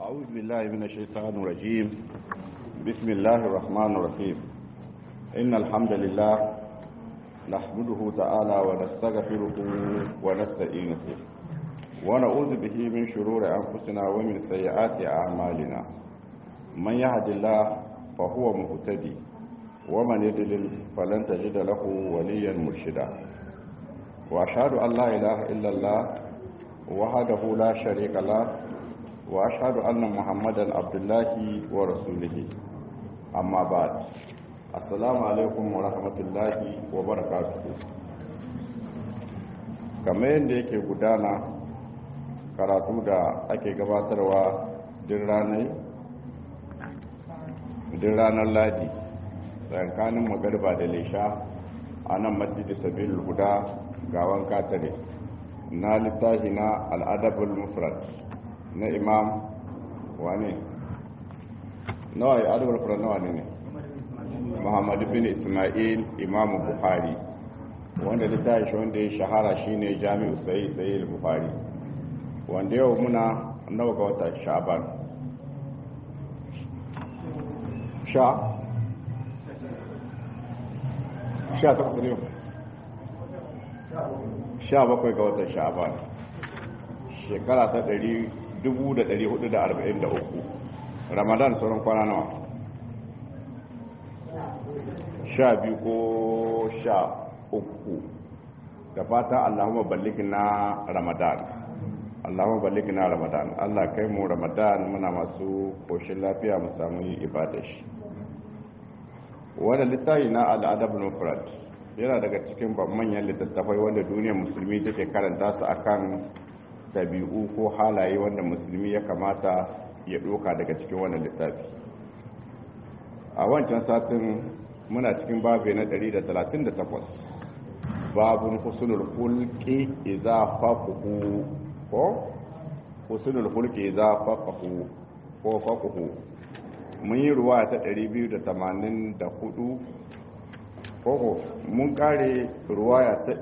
أعوذ بالله من الشيطان الرجيم بسم الله الرحمن الرحيم إن الحمد لله نحمده تعالى ونستغفره ونستعينه ونعوذ به من شرور أنفسنا ومن سيئات أعمالنا من يهد الله فهو مهتدي ومن يضلل فلن تجد له وليا مرشدا وأشهد أن لا إله إلا الله وحده لا شريك له وأشهد أن محمدا عبد الله ورسوله أما بعد السلام عليكم ورحمة الله وبركاته kamar yadda yake gudana karatu da ake gabatarwa din ranar ladi tsakanin magarba da lesha a nan masjidi sabil guda gawan katare na littafi na al'adabul mufrad na imam wane nawa ya adabul mufrad nawa ne ne muhammad bin ismail imam bukhari wanda littafi shi wanda ya shahara shine jami'u sai sai bukhari wanda yau muna nawa ga wata sha'ban sha sha takwas ne sha bakwai ga watan sha'ban shekara ta ɗari dubu da ɗari hudu da arba'in da uku ramadan sauran kwana nawa sha biyu ko sha uku da fata allahumma balliki na ramadan allahumma balliki na ramadan allah kai mu ramadan muna masu koshin lafiya mu samu yi ibada shi wanda littafi na al'adab mufrad yana daga cikin manyan littattafai wanda duniyar musulmi take karanta su akan dabi'u ko halaye wanda musulmi ya kamata ya doka daga cikin wannan littafi a wancan satin muna cikin babu na 138 babun husnul khulqi idza faqahu ko husnul khulqi idza faqahu ko faqahu mun yi ruwa ta 284 koko mun kare ruwaya ta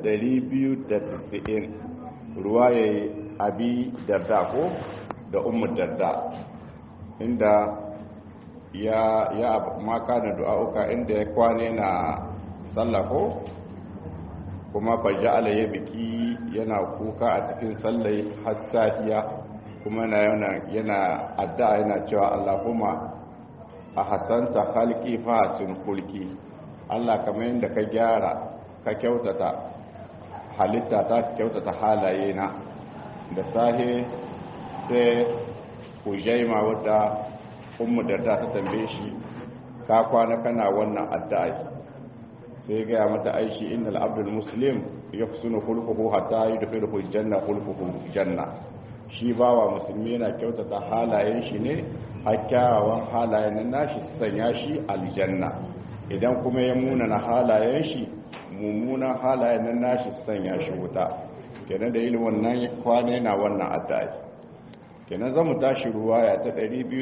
290 ruwaya abi darda ko da umar darda inda ya ya maka da du'a'uka inda ya kwane na sallah ko kuma faja'ala ya biki yana kuka a cikin sallai har safiya kuma yana yana addu'a yana cewa Allahumma a hasanta halki fa sun kulki Allah kamar yadda ka gyara ka kyautata halitta ta kyautata halaye na da sahe sai hujaima wadda ummu darda ta tambaye shi ka kwana kana wannan addu'a sai gaya mata aishi innal abdul muslim yafsunu khulquhu hatta yudkhiluhu janna khulquhu janna shi bawa musulmi yana kyautata halayen shi ne a kyawawan halayen nashi sanya shi aljanna idan kuma ya munana halayen shi mummunan halayen nan nashi sanya shi wuta kenan da ilimin wannan kwane na wannan addu'a kenan zamu tashi ruwaya ta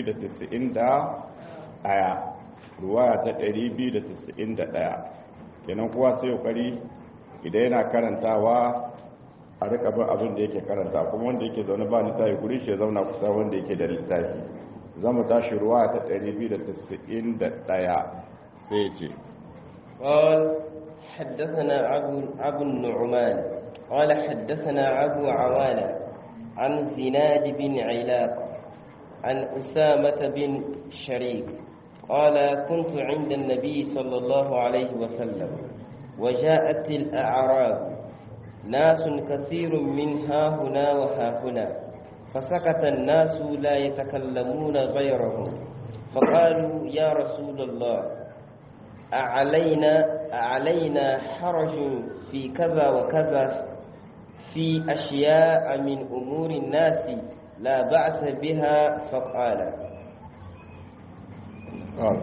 291 ruwaya ta 291 kenan kowa sai kokari idan yana karantawa a rika bin abin da yake karanta kuma wanda yake zaune ba littafi guri shi zauna kusa wanda yake da littafi zamu tashi ruwaya ta 291 sai ce قال حدثنا أبو, أبو النعمان قال حدثنا أبو عوانة عن زناد بن علاق عن أسامة بن شريك قال كنت عند النبي صلى الله عليه وسلم وجاءت الأعراب ناس كثير من ها هنا وها هنا فسكت الناس لا يتكلمون غيرهم فقالوا يا رسول الله أعلينا أعلينا حرج في كذا وكذا في أشياء من أمور الناس لا بأس بها فقال قال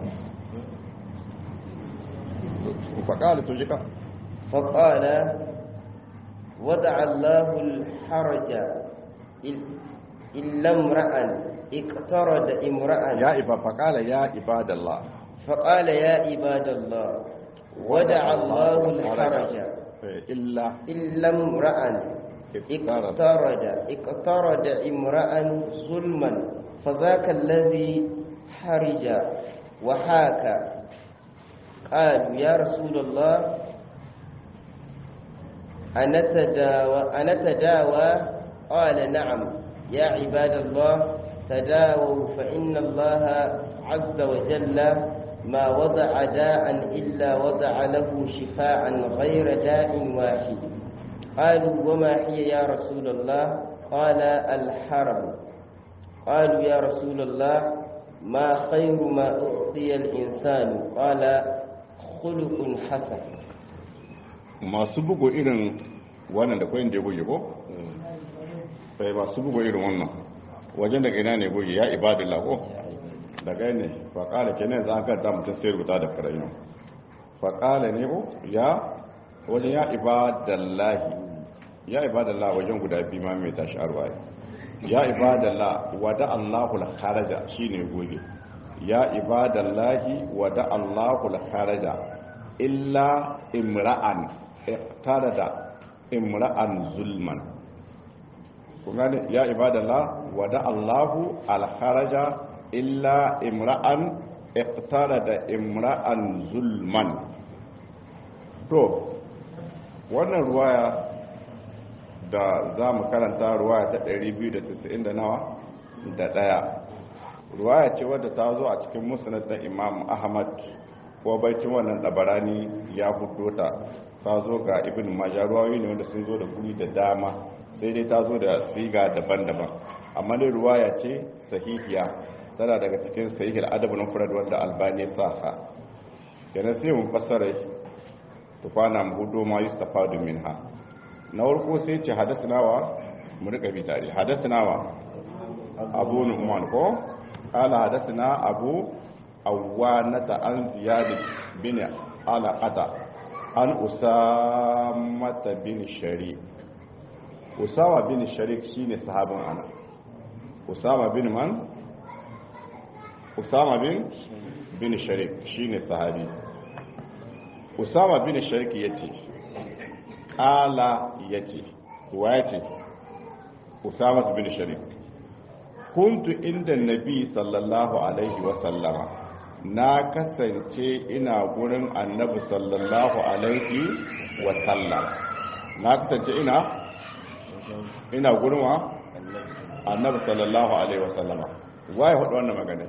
فقال تجيك فقال ودع الله الحرج إلا امرأ اقترد امرأ يا إبا فقال يا عباد الله فقال يا عباد الله ودع الله الحرج إلا إلا امرأ اقترد اقترد امرأ ظلما فذاك الذي حرج وحاك قالوا يا رسول الله أنتداوى, أنتداوى قال نعم يا عباد الله تداووا فإن الله عز وجل ما وضع داء إلا وضع له شفاء غير داء واحد قالوا وما هي يا رسول الله قال الحرم قالوا يا رسول الله ما خير ما أعطي الإنسان قال خلق حسن masu bugu irin wannan da kwayin da ya goge ko? sai masu bugu irin wannan wajen daga ina ne goge ya ibadillah ko? daga ne faƙala ke ne za a karta mutum sai rubuta da karayi faƙala ne ko ya wajen ya ibadallahi ya ibadallah wajen guda biyu ma mai tashi arwaye ya ibadallah wada allahul kharaja shine goge ya ibadallahi wada allahul kharaja illa imra'an da imra'an zulman kuma ya ibadallah wada allahu al kharaja illa imra'an da imra'an zulman to wannan ruwaya da za mu karanta ruwaya ta 290 da nawa da daya ruwaya ce wadda ta zo a cikin musnad da imam ahmad ko baitin wannan dabarani ya fito ta ta zo ga ibn majah ruwayoyi ne wanda sun zo da guri da dama sai dai ta zo da siga daban-daban amma dai ruwaya ce sahihiya tana daga cikin sahihil adab na furad wanda albani saha kenan sai mun fassara tufana mu hudo ma yustafadu minha na farko sai ce hadasnawa mu rika bi tare hadasnawa abu nu'man ko qala hadasna abu awanata an ziyad bin alaqata an usamata bin sharik usama bin sharik shine sahabin ana usama bin man usama bin bin sharik shine sahabi usama bin sharik yace kala yace wace usama bin sharik kuntu inda nabi sallallahu alaihi wa sallama na kasance ina gurin annabi sallallahu alaihi wa sallam na kasance ina ina gurin wa annabi sallallahu alaihi wa sallama waye hudu wannan magana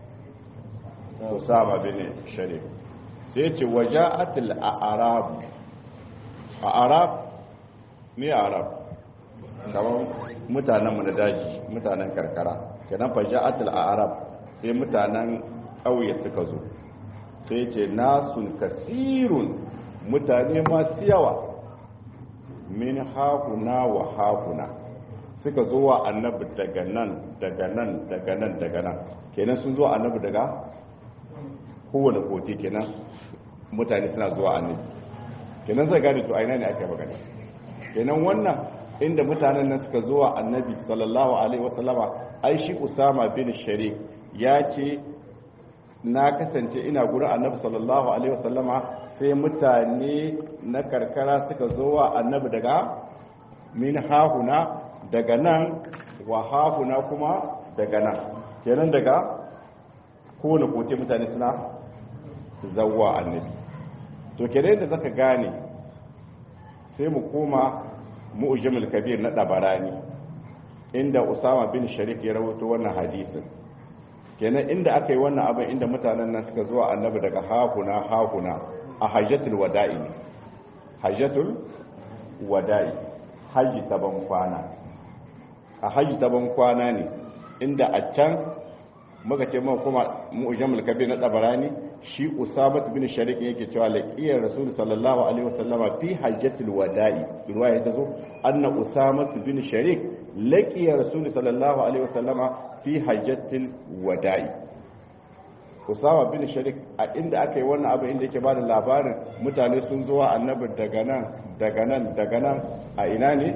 usama bin sharif sai ce waja'atul a'rab a'rab ne a'rab kamar mutanenmu na daji mutanen karkara kenan faja'atul a'rab sai mutanen ƙauye suka zo sai ce nasun kasirun mutane masu yawa min hakuna wa hakuna suka zo wa annabi daga nan daga nan daga nan daga nan kenan sun zo annabi daga kowane kote kenan mutane suna zuwa annabi kenan zai gane to aina ne aka magana kenan wannan inda mutanen nan suka zuwa annabi sallallahu alaihi wasallama ai shi usama bin sharik ya ce na kasance ina gurin annabi sallallahu alaihi wasallama sai mutane na karkara suka zuwa annabi daga min hahuna daga nan wa hahuna kuma daga nan kenan daga kowane kote mutane suna zawwa annabi to kenan da zaka gane sai mu koma mu'jamul kabir na dabarani inda usama bin sharif ya rawaito wannan hadisin kenan inda aka yi wannan abin inda mutanen nan suka zuwa annabi daga hahuna hahuna a hajjatul wada'i hajjatul wada'i haji ta ban kwana a haji ta ban kwana ne inda a can muka ce muka kuma mu'jamul kabir na dabarani shi usabat bin sharik yake cewa laqiyar rasul sallallahu alaihi wasallama fi hajjatul wada'i riwaya ta zo anna usamat bin sharik laqiyar rasul sallallahu alaihi wasallama fi hajjatul wada'i usama bin sharik a inda aka yi wannan abin inda yake bada labarin mutane sun zo wa annabi daga nan daga nan daga nan a ina ne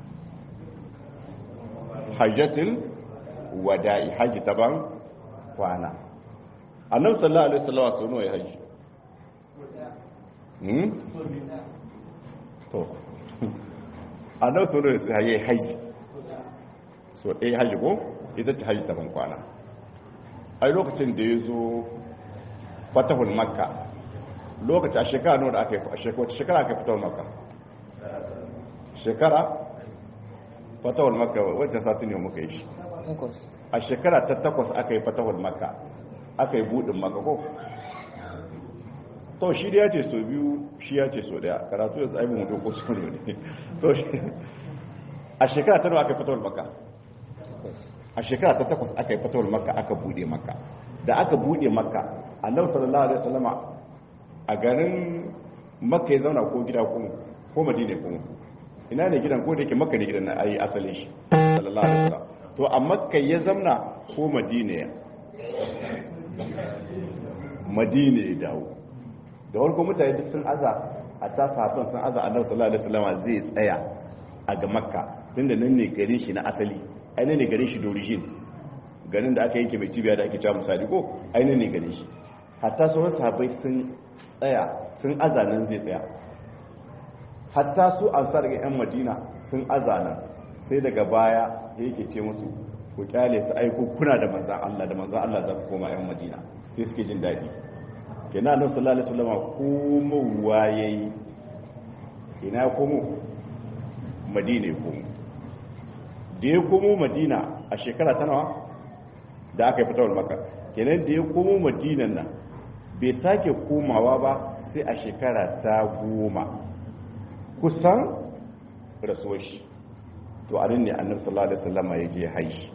hajjatul wada'i haji taban kwana annabi sallallahu alaihi wasallam sau nawa ya haji hmm to annabi sau nawa ya haji so ɗaya hajji ko ita ce hajji ta ban kwana ai lokacin da ya zo fatahul makka lokaci a shekara nawa da aka yi a shekara shekara aka fatahul makka shekara fatahul makka wancan sati ne muka yi shi a shekara ta takwas aka yi fatahul makka aka yi buɗin makka ko to shi da ya ce so biyu shi ya ce so daya karatu yanzu aibin mutu ko su ne to a shekara ta nawa aka yi fatahul makka a shekara ta takwas aka yi fatawar makka aka bude makka da aka bude makka annabi sallallahu alaihi wasallama a garin makka ya zauna ko gida ko ko madina ko ina ne gidan ko da yake makka ne gidan na ayi asalin shi sallallahu alaihi wasallam to a makka ya zauna ko madina ya madina ya dawo da warko mutane duk sun aza a ta sahabban sun aza annabi sallallahu alaihi wasallama zai tsaya a ga makka tunda nan ne garin shi na asali aini ne garin shi d'origine garin da aka yanke mai cibiya da ake cewa misali ko aini ne garin shi hatta sauran sahabbai sun tsaya sun azanan zai tsaya hatta su ansar ga yan madina sun azanan sai daga baya yake ce musu ku kyale su aiko kuna da manzan Allah da manzan Allah za ku koma yan madina sai suke jin daɗi kenan annabi sallallahu alaihi wasallam komowa yayi ina komo madina ya komo da ya komo madina a shekara ta nawa da aka yi fitowar maka kenan da ya komo madinan nan bai sake komawa ba sai a shekara ta goma kusan rasuwar shi to a nan ne annabi sallallahu alaihi wasallama ya je haishi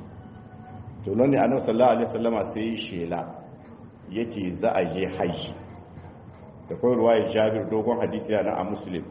to nan ne annabi sallallahu alaihi wasallama sai ya shela yace za a je haishi da kawai ruwayar jabir dogon hadisi yana a muslim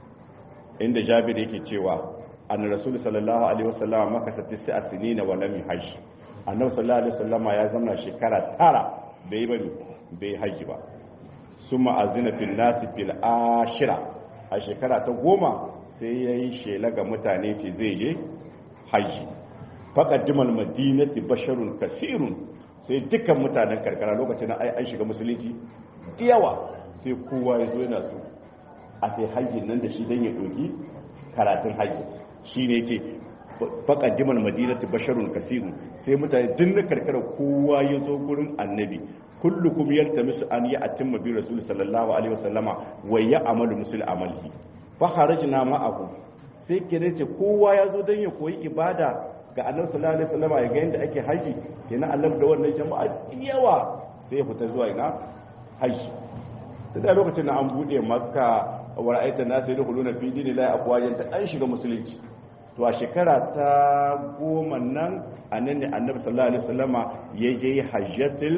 inda jabir yake cewa an rasul sallallahu alaihi wasallam makasa tis'a sinina wa lam yahaj annabi sallallahu alaihi wasallam ya zama shekara tara bai bari bai haji ba summa azina fil nasi fil ashira a shekara ta goma sai yayi shela ga mutane ce zai je haji faqaddimal madinati basharun kasirun sai dukkan mutanen karkara lokacin nan ai an shiga musulunci yawa sai kowa ya zo yana so a sai hajjin nan da shi dan ya doki karatun hajji shi ne ce faƙaddimar madinati basharun kasiru sai mutane din na karkara kowa ya zo gurin annabi kullukum yaltamisu an yi atimma bi rasul sallallahu alaihi wasallama wa ya amalu musul amalihi fa kharajna ma'ahu sai kire ce kowa ya zo dan ya koyi ibada ga annabi sallallahu alaihi wasallama ya ga yanda ake haji kenan annabi da wannan jama'a yawa sai ya fita zuwa ina haji tun da lokacin da an bude makka wa ra'aita nasu yadkhuluna fi dinillahi afwajan ta an shiga musulunci to a shekara ta goma nan annan ne annabi sallallahu alaihi wasallama ya je hajjatul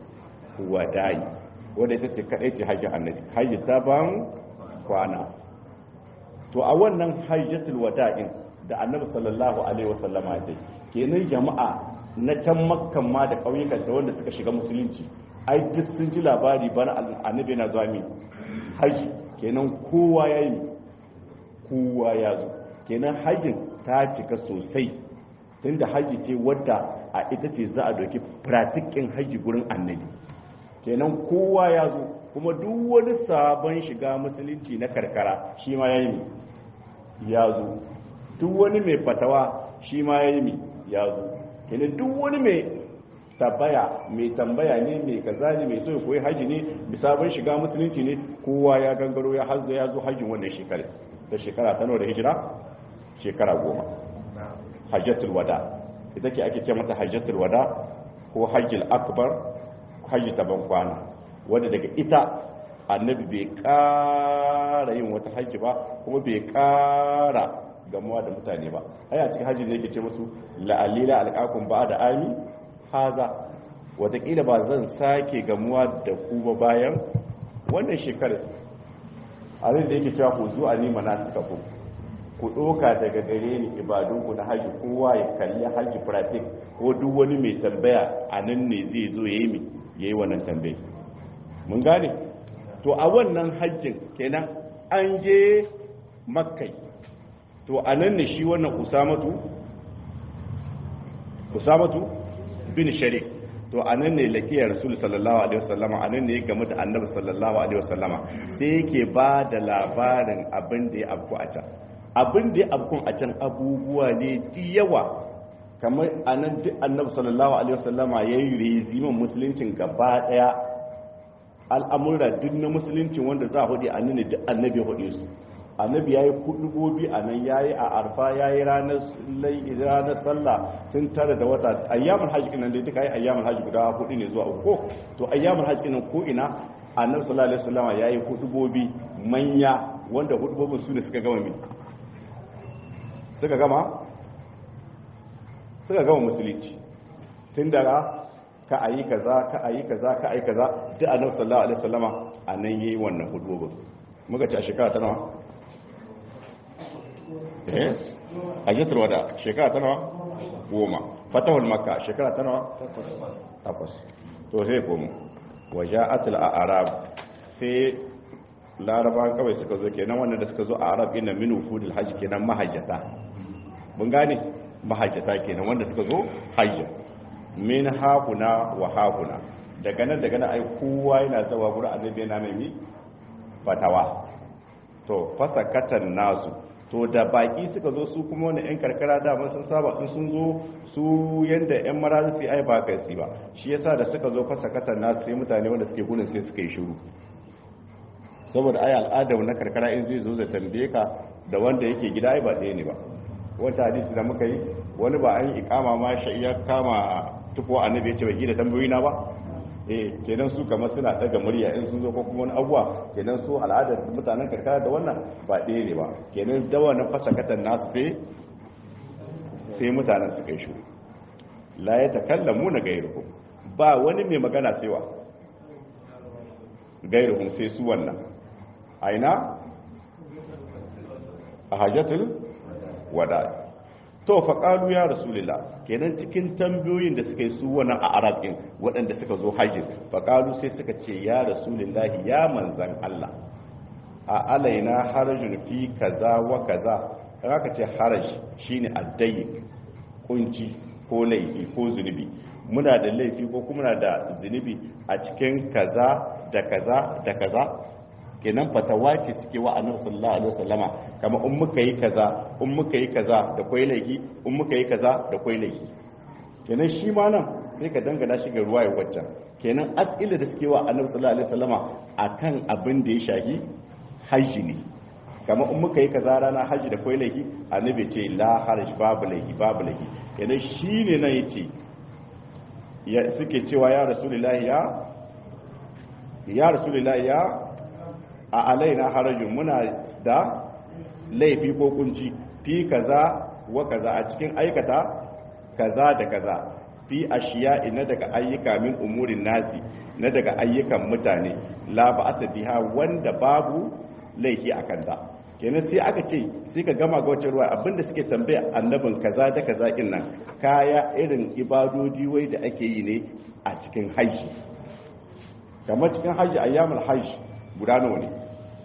wada'i wanda ita ce kadai ce hajji annabi hajji ta ban kwana to a wannan hajjatul wada'in da annabi sallallahu alaihi wasallama ya kenan jama'a na can makkan ma da ƙauyukan ta wanda suka shiga musulunci ai duk sun ji labari bana annabi na zuwa min haji kenan kowa ya yi kowa ya zo kenan hajjin ta cika sosai tunda haji ce wadda a ita ce za a doki pratikin haji gurin annabi kenan kowa ya zo kuma duk wani sabon shiga musulunci na karkara shi ma ya yi ya zo duk wani mai fatawa shi ma ya yi ya zo kenan duk wani mai tambaya mai tambaya ne mai kaza ne mai so koyi haji ne mai sabon shiga musulunci ne kowa ya gangaro ya hazza ya zo hajjin wannan shekara ta shekara ta nawa da hijira shekara goma hajjatul wada ita ke ake ce mata hajjatul wada ko hajjil akbar hajji ta ban kwana wanda daga ita annabi bai ƙara yin wata hajji ba kuma bai ƙara gamuwa da mutane ba ai a cikin hajji da yake ce musu la'alila alqakum ba da ami haza watakila ba zan sake gamuwa da ku ba bayan wannan shekarar abin da yake cewa ku zuwa ni manasika ku ku ɗoka daga gare ni ibadunku na haji kowa ya kalli haji pratik ko duk wani mai tambaya a nan ne zai zo ya yi mi ya yi wannan tambayi mun gane to a wannan hajjin kenan an je makkai to a nan ne shi wannan usamatu usamatu bin sharik to a nan ne lakiyar rasul sallallahu alaihi wasallama a nan ne ya gamu da annabi sallallahu alaihi wasallama sai yake ba da labarin abin da ya afku a can abin da ya afku a can abubuwa ne di yawa kamar anan duk annabi sallallahu alaihi wasallama yayi rezimin musuluncin gaba daya al'amura duk na musuluncin wanda za a hudu a nuna duk annabi ya hudu su annabi ya yi kudubobi a nan ya yi a arfa ya yi ranar sallah tun tare da wata ayyamin hajji nan dai duka yi ayyamin hajji guda hudu ne zuwa uku to ayyamin hajji nan ko ina annabi sallallahu alaihi wasallam ya yi kudubobi manya wanda hudubobin su ne suka gama mi suka gama suka gama musulunci tun daga ka a yi kaza ka a yi kaza ka a yi kaza duk annabi sallallahu alaihi wasallama a nan yayi wannan hudubobin muka ci a shekara ta nawa yes hajjatul wada shekara ta nawa goma fatahul makka shekara ta nawa takwas to sai komo waja'atul a'rab sai larabawan kawai suka zo kenan wannan da suka zo a arab ina min wufudul hajj kenan mahajjata mun gane mahajjata kenan wanda suka zo hajja min hakuna wa hakuna daga nan daga nan ai kowa yana zawa gurin annabi yana mai fatawa to fasakatan nasu to da baki suka zo su kuma wani yan karkara dama sun saba in sun zo su yanda yan marazi su ai ba kai su ba shi yasa da suka zo fasakatan nasu sai mutane wanda suke gudun sai suka yi shiru saboda ai al'ada na karkara in zai zo zai tambaye ka da wanda yake gida ai ba ɗaya ne ba wata hadisi da muka yi wani ba an yi ikama ma shi ya kama tuko annabi ya ce bai gida tambayoyi na ba eh kenan su kamar suna daga murya in sun zo ko kuma wani abuwa kenan su al'adar mutanen karkara da wannan ba ɗaya ne ba kenan dawa na fasakatan nasu sai sai mutanen su kai shuru la ya takallamu na gairuhu ba wani mai magana cewa gairuhun sai su wannan aina a hajjatul wada to faƙalu ya rasulillah kenan cikin tambayoyin da suka yi su wani a arabin waɗanda suka zo hajji faƙalu sai suka ce ya rasulillahi ya manzan Allah a alaina harajun fi kaza wa kaza aka ce haraj shine addayi kunci ko laifi ko zunubi muna da laifi ko kuma da zunubi a cikin kaza da kaza da kaza kenan fatawa ce suke wa annabi sallallahu alaihi wasallama kama in muka yi kaza in muka yi kaza da kwai laifi in muka yi kaza da kwai laifi kenan shi ma nan sai ka dangana shi ga ruwa ya waccan kenan as'ila da suke wa annabi sallallahu alaihi wasallama akan abin da ya shahi hajji ne kama in muka yi kaza rana hajji da kwai laifi annabi ce la haraj babu laifi babu laifi kenan shine nan yace ya suke cewa ya rasulullahi ya ya rasulullahi ya a alaina harajin muna da laifi ko kunci fi kaza wa kaza a cikin aikata kaza da kaza fi ashiya ina daga ayyuka min umurin nasi na daga ayyukan mutane la ba biha wanda babu laifi a kanta kenan sai aka ce sai ka gama ga wacce ruwa abinda suke tambaya annabin kaza da kaza kin nan kaya irin ibadodi wai da ake yi ne a cikin hajji kamar cikin hajji ayyamul hajji guda nawa ne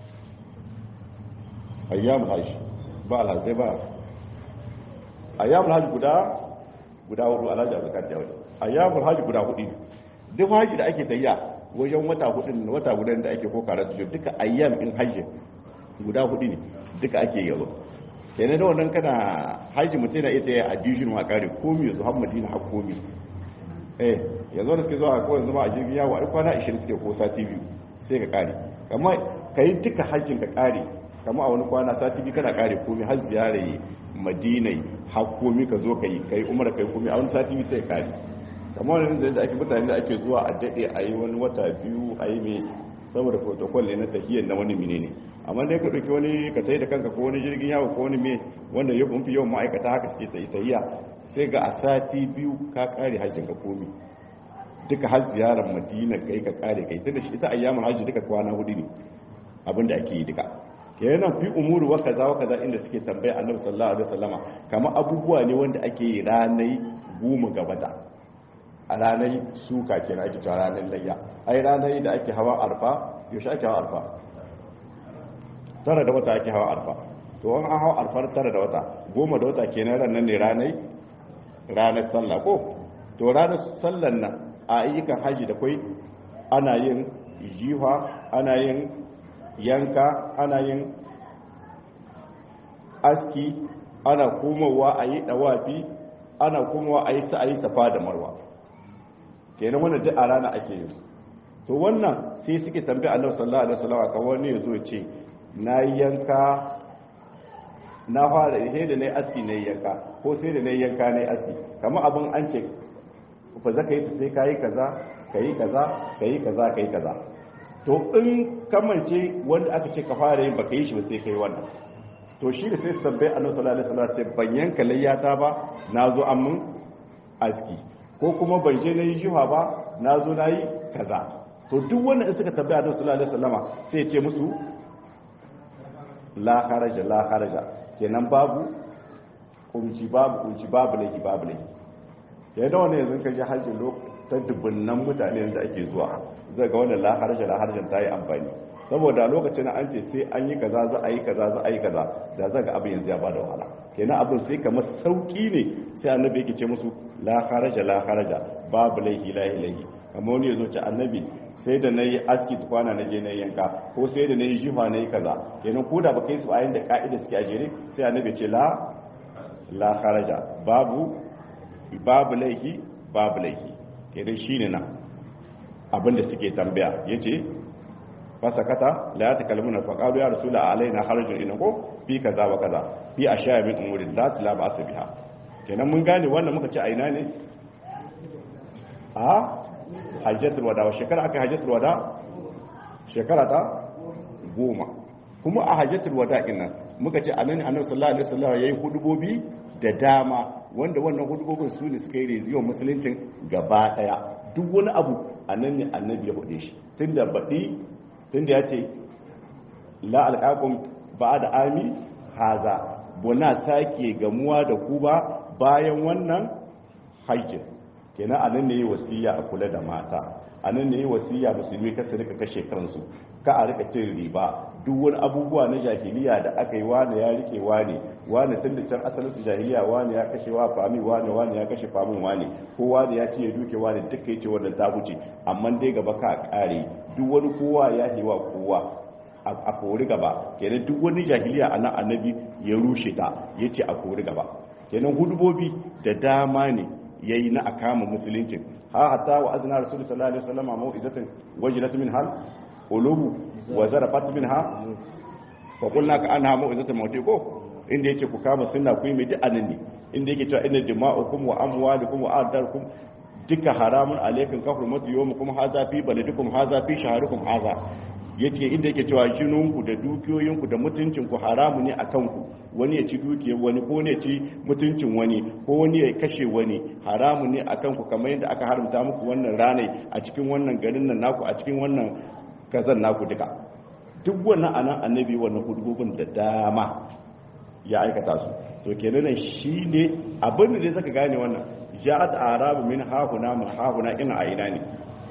ayyamul hajji ba alhazai ba ayyamul hajji guda guda hudu alhaji abubakar jawai ayyamul hajji guda hudu duk hajji da ake tayya wajen wata hudu wata guda da ake ko karatu duka ayyam in hajji guda hudu ne duka ake yazo kenan da wannan kana hajji mutum na ita ya addition ma kare komi yanzu har madina har komi eh yanzu da suke zuwa ko yanzu ma a jirgin yawo a kwana 20 suke ko sati biyu sai ka kare amma kai duka hajjin ka kare kama a wani kwana sati biyu kana kare komi har ziyara madina har komi ka zo ka yi kai umar kai komi a wani sati biyu sai ka kare kama wani da ake mutane da ake zuwa a daɗe a yi wani wata biyu a yi mai saboda protocol ne na tahiyar na wani mine ne amma dai ka ɗauki wani ka tayi da kanka ko wani jirgin yawo ko wani me wanda ya fi yawan ma'aikata haka suke tayi tahiya sai ga a sati biyu ka kare hajjin ka komi duka har ziyarar madina kai ka kare kai tunda shi ita ayyamul hajji duka kwana hudu ne abinda ake yi duka kenan fi umuru wa kaza wa kaza inda suke tambaya annabi sallallahu alaihi wasallama kamar abubuwa ne wanda ake yi ranai goma ga wata a ranar suka kenan ake cewa ranar layya ai ranar da ake hawa arfa yaushe ake hawa arfa tara da wata ake hawa arfa to an hawa arfar tara da wata goma da wata kenan ranar ne ranar ranar sallah ko to ranar sallan nan a ayyukan haji da kwai ana yin jiha ana yin yanka ana yin aski ana komowa a yi dawafi ana kuma a yi sa'ayi safa da marwa kenan wannan duk a rana ake yin to wannan sai suke tambaya annabi sallallahu alaihi wasallam kan wani yazo ya ce na yanka na fara sai da nayi aski nayi yanka ko sai da nayi yanka nayi aski kamar abin an ce fa zaka yi sai kai kaza kai kaza kai kaza kai kaza to in kamance wanda aka ce ka fara yin baka yi shi ba sai kai wannan to shi da sai su tambaye annabi sallallahu alaihi wasallam sai ban yanka layyata ba nazo an mun aski ko kuma ban je nayi jiha ba nazo nayi kaza to duk wannan in suka tambaya annabi sallallahu alaihi wasallama sai ya ce musu la kharaja la kharaja kenan babu kunci babu kunci babu laifi babu laifi yayin da wannan yanzu ka je hajji ta dubunnan mutane yanzu ake zuwa zai ga wannan la kharaja la kharaja ta yi amfani saboda lokacin an ce sai an yi kaza za a yi kaza za a yi kaza da za ga abin yanzu ya bada wahala kenan abin sai kamar sauki ne sai annabi yake ce musu la kharaja la kharaja babu laifi la ilahi kamar wani yazo ce annabi sai da nayi aski tukwana na je na yanka ko sai da nayi jifa nayi kaza kenan ko da baka yi su ayin da ka'ida suke a jere sai annabi ce la la kharaja babu babu laifi babu laifi kenan shine nan abinda suke tambaya yace fasakata la yatakallamuna fa qalu ya rasul alaina harajun ina ko fi kaza wa kaza fi ashya min umurin la la ba biha kenan mun gane wannan muka ce aina ne a hajjatul wada wa shekara aka hajjatul wada shekara ta goma kuma a hajjatul wada din nan muka ce annabi annabi sallallahu alaihi wasallam yayi hudubobi da dama wanda wannan hudubobin su ne suka yi reziyon musuluncin gaba daya duk wani abu annan ne annabi ya hude shi tunda baɗi tunda ya ce la alƙaƙun ba da ami haza buna sake gamuwa da ku ba bayan wannan haikin kenan anan ne yi wasiya a kula da mata anan ne yi wasiya musulmi kasu rika kashe kansu ka a rika cin riba duk wani abubuwa na jahiliya da aka yi wani ya rike wani wani tun da can asalin su jahiliya wani ya kashe wa fami wani wani ya kashe famin wani ko wani ya ce ya duke wani duka ya ce wannan ta wuce amma dai gaba ka kare duk wani kowa ya hewa kowa a kori gaba kenan duk wani jahiliya a nan annabi ya rushe ta ya ce a kori gaba kenan hudubobi da dama ne ya yi na a kama musuluncin ha hatta wa azina rasul sallallahu alaihi wasallam mau'izatin wajilat min hal qulubu wa zarafat minha fa qulna ka anha mau'izatin mauti ko inda yake ku kama sunna ku yi mai duk anan ne inda yake cewa inna dima'ukum wa amwalukum wa ardarukum duka haramun alaikum kafrumatu yawmukum hadha fi baladikum hadha fi shahrikum hadha yace inda yake cewa jinunku da dukiyoyinku da mutuncinku haramu ne akan ku wani ya ci dukiyar wani ko ne ya ci mutuncin wani ko wani ya kashe wani haramu ne akan ku kamar yadda aka haramta muku wannan ranai a cikin wannan garin nan naku a cikin wannan kazan naku duka duk wannan anan annabi wannan hudubun da dama ya aikata su to kenan nan shine abin da zaka gane wannan ja'at arabu min hahuna min hahuna ina aina ne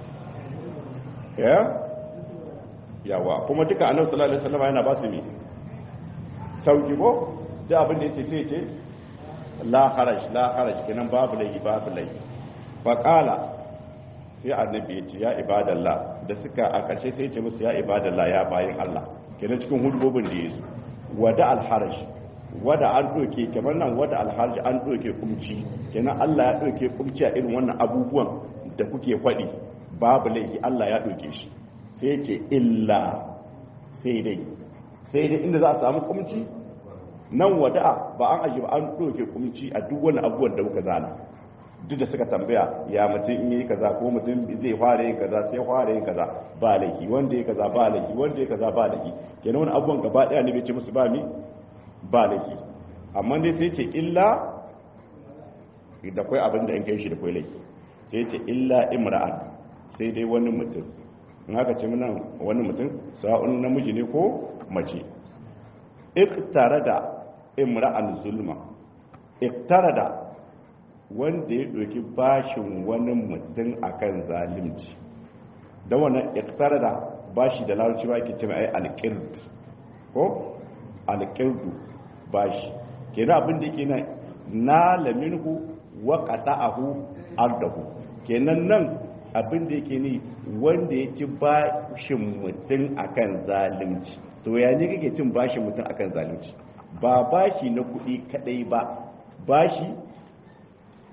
ya yawa kuma duka annabi sallallahu alaihi wasallam yana ba su mi sauki ko da abin da yace sai yace la haraj la haraj kenan babu laifi babu laifi fa qala sai annabi yace ya ibadallah da suka a karshe sai yace musu ya ibadallah ya bayin Allah kenan cikin hudubobin da yesu wada al haraj wada an doke kamar nan wada al haraj an doke kumci kenan Allah ya doke kumci a irin wannan abubuwan da kuke faɗi babu laifi Allah ya doke shi sai ce illa sai dai sai dai inda za a samu kumci nan wada'a ba an aji ba an ɗauke kumci a duk wani abubuwan da muka zana duk da suka tambaya ya mutum in yi kaza ko mutum zai fara yin kaza sai fara yin kaza ba laifi wanda ya kaza ba laifi wanda ya kaza ba laifi kenan wani abubuwan gaba daya ne bai ce musu ba mi ba laifi amma dai sai ce illa da kwai abin da in kai shi da kwai laifi sai ce illa imra'an sai dai wani mutum in haka ce nan wani mutum sa'un namiji ne ko mace iktara da imra'an zulma iktara da wanda ya ɗauki bashin wani mutum akan zalimci da wannan iktara da bashi da larabci ba ke ce mai alƙird ko alƙirdu bashi kenan abin da yake nan na laminhu wa qata'ahu ardahu kenan nan abin da yake ni wanda ya ci bashin mutum akan zalunci to ya ne kake cin bashin mutum akan zalunci ba bashi na kuɗi kadai ba bashi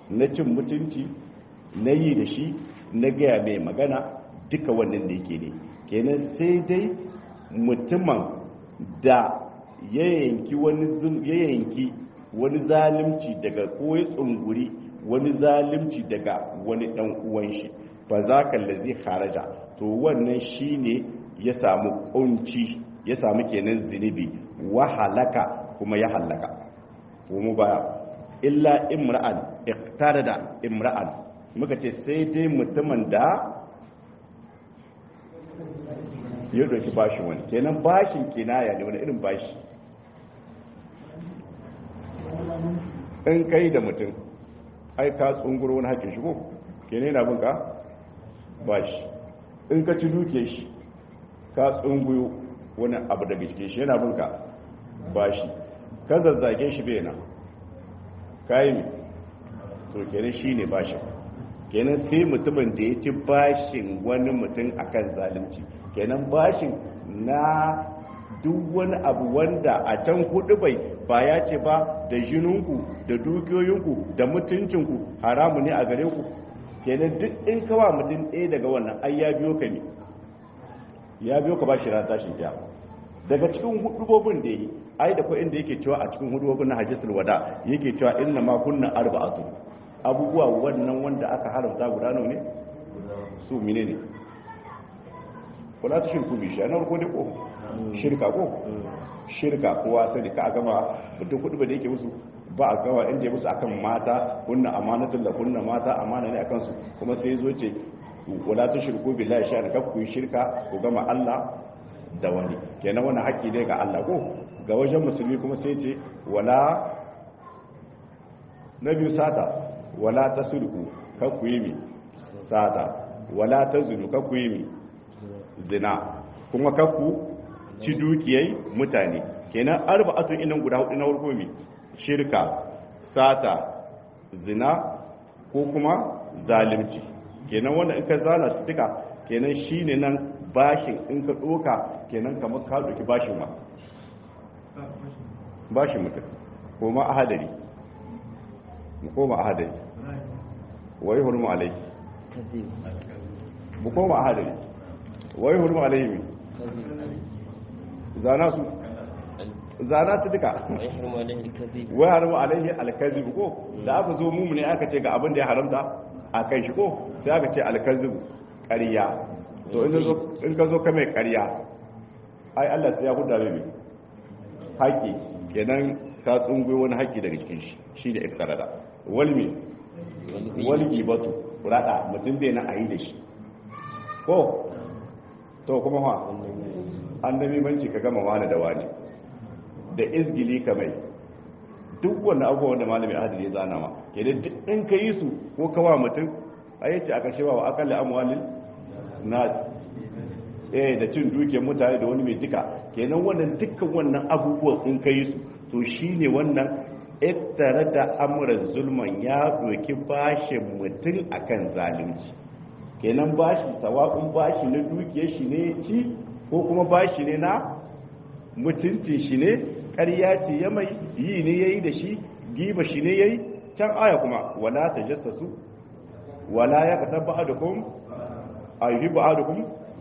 na cin mutunci na yi da shi na gaya mai magana duka wannan da yake ne kenan sai dai mutumin da ya yanki wani zalimci daga ko ya tsunguri wani zalimci daga wani dan uwan shi ba za ka lazi haraja to wannan shine ya samu kunci ya samu kenan zinubi wa halaka kuma ya halaka kuma ba illa imra'an iqtarada imra'an muka ce sai dai mutumin da ya doki bashi wani kenan bashin kinaya ne wani irin bashi in kai da mutum ai ka tsunguro wani haƙin shigo kenan yana bin ka bashi in ka ci duke shi ka tsunguyo wani abu daga cikin shi yana bin ka bashi ka zazzage shi bai na kayi mai to kenan shi ne bashin kenan sai mutumin da ya ci bashin wani mutum akan zalunci kenan bashin na duk wani abu wanda a can hudu bai ba ya ce ba da jininku da dukiyoyinku da mutuncinku haramu ne a gare ku kenan duk in kawa mutum ɗaya daga wannan ai ya biyo ka ne ya biyo ka ba shi ran tashin kiyama daga cikin hudubobin da yi ai da kuwa inda yake cewa a cikin hudubobin na hajjatul wada yake cewa inna ma kunna arba'atu abubuwa wannan wanda aka haramta guda nawa ne su mine ne kula ta shirku bishi na farko ne ko shirka ko shirka kowa sani ka gama mutum kudu da yake musu ba a gawa inda ya musu akan mata kunna amanatun da kunna mata amana ne akan su kuma sai zo ce wala ta shirku billahi sha da ku yi shirka ku gama Allah da wani kenan wani haƙƙi ne ga Allah ko ga wajen musulmi kuma sai ce wala na biyu sata wala ta sulku ka ku yi mi sata wala ta zulu ka ku yi mi zina kuma ka ku ci dukiyai mutane kenan arba'atun inan guda hudu na farko mi shirka sata zina ko kuma zalimci kenan wanda in ka zana su duka kenan shine nan bashin in ka doka kenan kamar ka doki bashin ma bashin mutum ko ma ahadari mu koma ahadari wai hurmu alai mu koma ahadari wai hurmu alai mi zana su zana su duka wai haramu alaihi alkazib ko da aka zo mu ne aka ce ga abin da ya haramta a kan shi ko sai aka ce alkazib ƙarya to in ka zo ka mai ƙarya ai Allah sai ya huda mai haƙi kenan ka tsungo wani haƙi daga cikin shi shi da iftarada walmi walgi batu rada mutum bai na ayi da shi ko to kuma ha an da banci ka gama wani da wani da izgili ka mai duk wanda abubuwan da malami adil ya zana ma ke da duk in ka yi su ko kawa mutum a yace aka shewa wa akalla amwalin na eh da cin dukiyar mutane da wani mai duka kenan wannan dukkan wannan abubuwan in ka yi su to shine wannan ittare da amuran zulman ya doki bashin mutum akan zalunci kenan bashi sawa'un bashi na dukiyar shi ne ci ko kuma bashi ne na mutuncin shi ne ƙarya ce ya mai yi ne ya yi da shi giba shi ne ya yi can aya kuma wala ta jassasu wala ya ka tabba adukun a yi ba adukun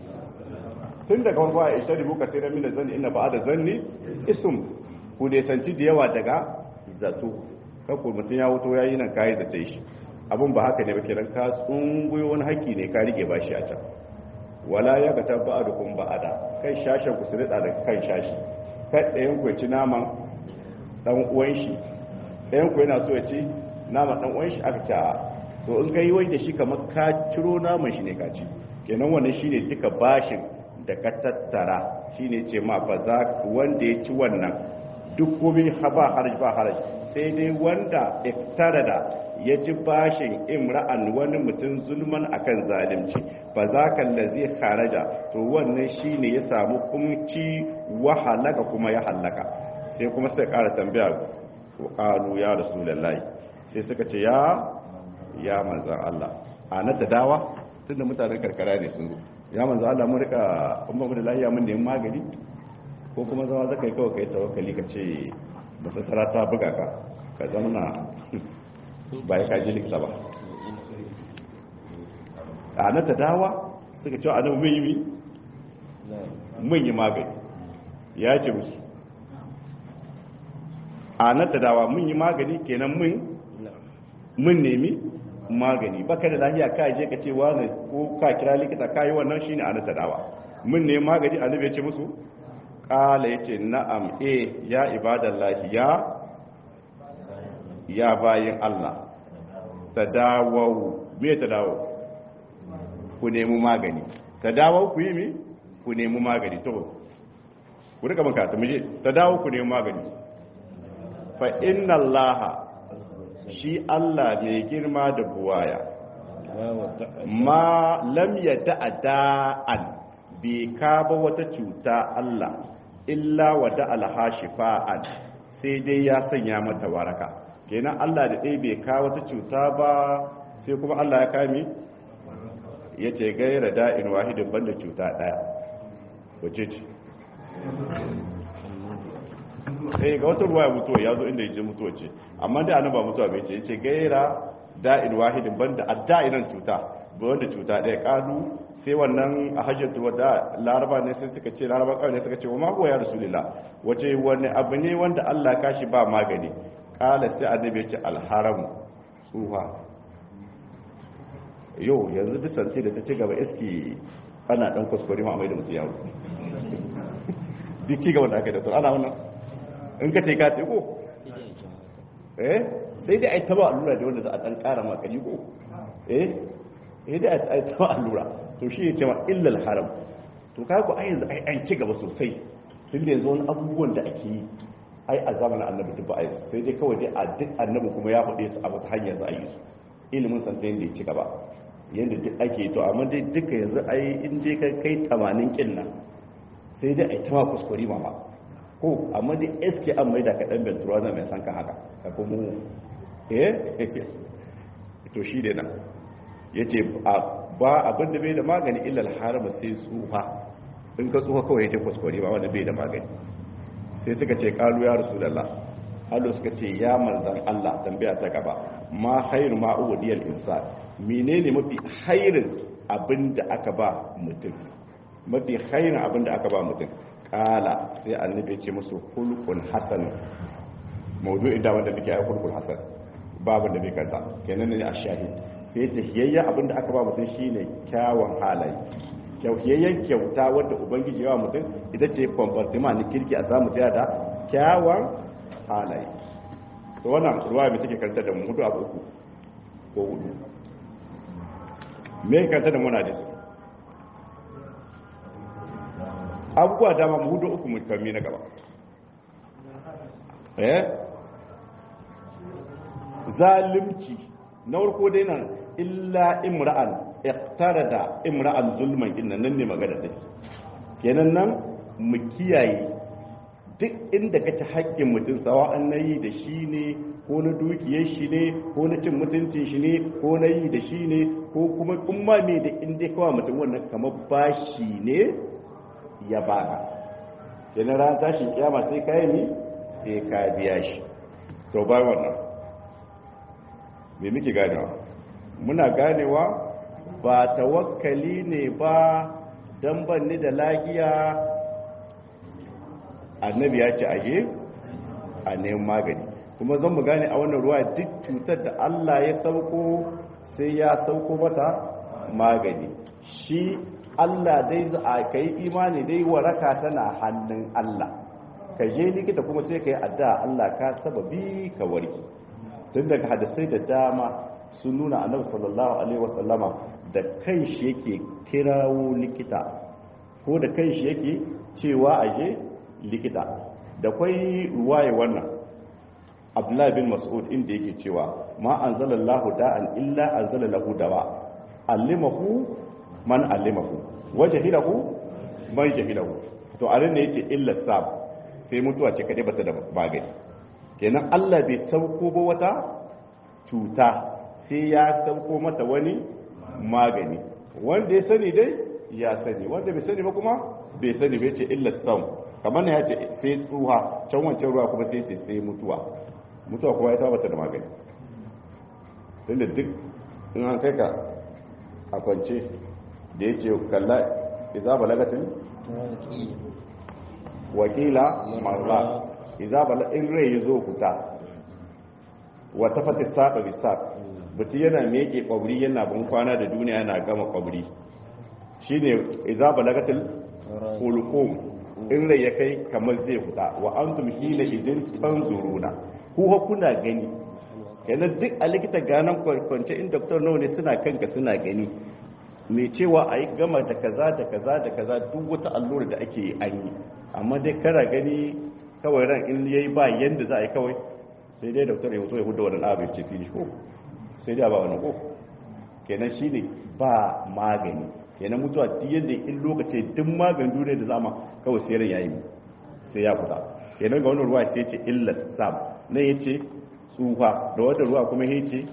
tun daga wani ba a ishari muka sai ramina zan ina ba da zanni isum ku nesanci da yawa daga zato kakku mutum ya wuto ya yi nan kayi da ta shi abin ba haka ne ba kiran ka tsunguyo wani haƙƙi ne ka rike ba shi a can wala ya ga tabba adukun ba ada kai shashen ku su rida da kan shashi kai ɗayan ku ci naman ɗan uwan shi ɗayan ku yana so ya ci naman ɗan uwan shi aka ci a to in ka yi wai da shi kamar ka ciro naman shi ne ka ci kenan wannan shine duka bashin da ka tattara shine ce ma fa za wanda ya ci wannan duk komai ba haraj ba haraj sai dai wanda iktarada ya ci bashin imra'an wani mutum zulman akan zalimci fa za ka lazi haraja to wannan shine ya samu kumci wa halaka kuma ya halaka sai kuma sai ƙara tambaya qalu ya rasulullahi sai suka ce ya ya manzan Allah a na ta dawa tunda mutanen karkara ne sun zo ya manzan Allah mun rika kuma mu da lafiya mun neman magani ko kuma zama zaka yi kawai kai tawakkali ka ce masassara ta buga ka ka zamana ba ya kaji likita ba a na tadawa suka cewa annabi mun yi mun yi magani ya ce musu a na tadawa mun yi magani kenan mun mun nemi magani baka da lafiya ka je ka ce wani ko ka kira likita ka yi wannan shine a na tadawa mun nemi magani annabi ya ce musu kala yace na'am eh ya ibadallahi ya ya bayin Allah tadawau me tadawau ku nemi magani tadawau ku yi mi ku nemi magani to ku rika maka ta muje tadawau ku nemi magani fa inna Allah shi Allah mai girma da buwaya ma lam yada da'an bai kaba wata cuta Allah illa wada alhashifa'an sai dai ya sanya mata waraka kenan Allah da ɗaya bai kawo wata cuta ba sai kuma Allah ya kame ya ce gaira da'in wahidin banda cuta ɗaya wace ce eh ga wata ruwa ya mutuwa ya zo inda ya je mutuwa ce amma da anaba mutuwa bai ce ya ce gaira da'in wahidin banda adda'inan cuta ba wanda cuta ɗaya ƙalu sai wannan a hajjatu wadda laraba ne sai suka ce laraba kawai ne suka ce wa magoya ya rasulillah wace wani abu ne wanda Allah kashi ba magani kala sai annabi ya ce alharam tsuha yau yanzu duk santi da ta ci gaba iski ana dan kuskure ma mai da mutu yawo duk ci gaba da aka yi da to ana wannan in ka ce ka ce ko eh sai dai ai taba allura da wanda za a dan kara makari ko eh eh dai ai taba allura to shi ya ce ma illal haram to ka ku ai yanzu ai an ci gaba sosai tun da yanzu wani abubuwan da ake yi ai a zamanin annabi duk ba a yi sai dai kawai dai a duk annabi kuma ya faɗe su a wata hanyar za a yi su ilimin santa yadda ya ci gaba yadda duk ake to amma dai duka yanzu ai in dai ka kai tamanin kin nan sai dai ai tama kuskure ma ko amma dai eske an mai da ka dan bentura na mai san kan haka ka kuma eh to shi dai nan yace ba abin da bai da magani illal harama sai tsufa in ka tsufa kawai ta kuskure ba wanda bai da magani sai suka ce kalu ya rasulullah Allah suka ce ya manzan Allah tambaya ta gaba ma khairu ma uwadiyal insan menene mafi khairin abin da aka ba mutum mafi khairin abin da aka ba mutum kala sai annabi ya ce musu hulqun hasan mawdu'in da wanda muke ayi hulqun hasan babu da bai kanta kenan ne a shahid sai ta hiyayya abinda aka ba mutum shine kyawun halaye kyauhiyayyen kyauta wadda ubangiji yawa mutum ita ce kwamfartima na kirki a samu tsaya da kyawun halaye to wannan ruwa mai take karanta da mu hudu abu uku ko hudu me karanta da muna da su abubuwa dama mu hudu uku mutammi na gaba eh zalimci na farko dai nan illa imra'an iqtarada imra'an zulman inna nan ne magana take kenan nan mu kiyaye duk inda kace haƙƙin mutum sawa'an nayi da shi ne ko na dukiyar shi ne ko na cin mutuncin shi ne ko na yi da shi ne ko kuma kuma me da inda kawai mutum wannan kamar bashi ne ya baka kenan ran tashin kiyama sai ka yi sai ka biya shi to bai wannan me muke ganewa muna ganewa ba tawakkali ne ba don banni da lagiya annabi ya ce aje a neman magani kuma zan mu gane a wannan ruwa duk cutar da Allah ya sauko sai ya sauko mata magani shi Allah dai za a kai imani dai waraka tana hannun Allah ka je likita kuma sai ka yi addu'a Allah ka sababi ka warke tun daga hadisai da dama sun nuna annabi sallallahu alaihi wasallama da kanshi yake kirawo likita ko da kanshi yake cewa aje likita da kwai ruwaye wannan abdullahi bin mas'ud inda yake cewa ma anzalallahu da'an illa anzala lahu dawa allimahu man allimahu wajhilahu man jahilahu to a ne yace illa sab sai mutuwa ce kade bata da magani kenan Allah bai sauko ba wata cuta sai ya sauko mata wani magani wanda ya sani dai ya sani wanda bai sani ba kuma bai sani bai ce illa sam kamar na ya ce sai tsuha can wancan ruwa kuma sai ce sai mutuwa mutuwa kuma ya tabbata da magani tunda duk in an kai ka a kwance da yake kalla iza balagatin wakila marra iza bala in rai ya zo fita wata fata saba bisa mutum yana meke kwabri yana bin kwana da duniya yana gama kwabri shine iza balagatin ulqum in rai ya kai kamar zai fita wa antum hina idin tanzuruna ku kuna gani yana duk a likita ganan kwance in doktor nawa ne suna kanka suna gani mai cewa a yi gama da kaza da kaza da kaza duk wata allura da ake yi an yi amma dai kara gani kawai ran in yayi ba yanda za a yi kawai sai dai doktor ya hoto ya hudu wani abin ce finish ko sai dai ba wani ko kenan shine ba magani kenan mutuwa duk yadda in lokaci duk magani duniya da zama kawai sai ran yayi sai ya fita kenan ga wannan ruwa sai ce illa sam nan yace tsufa da wata ruwa kuma yace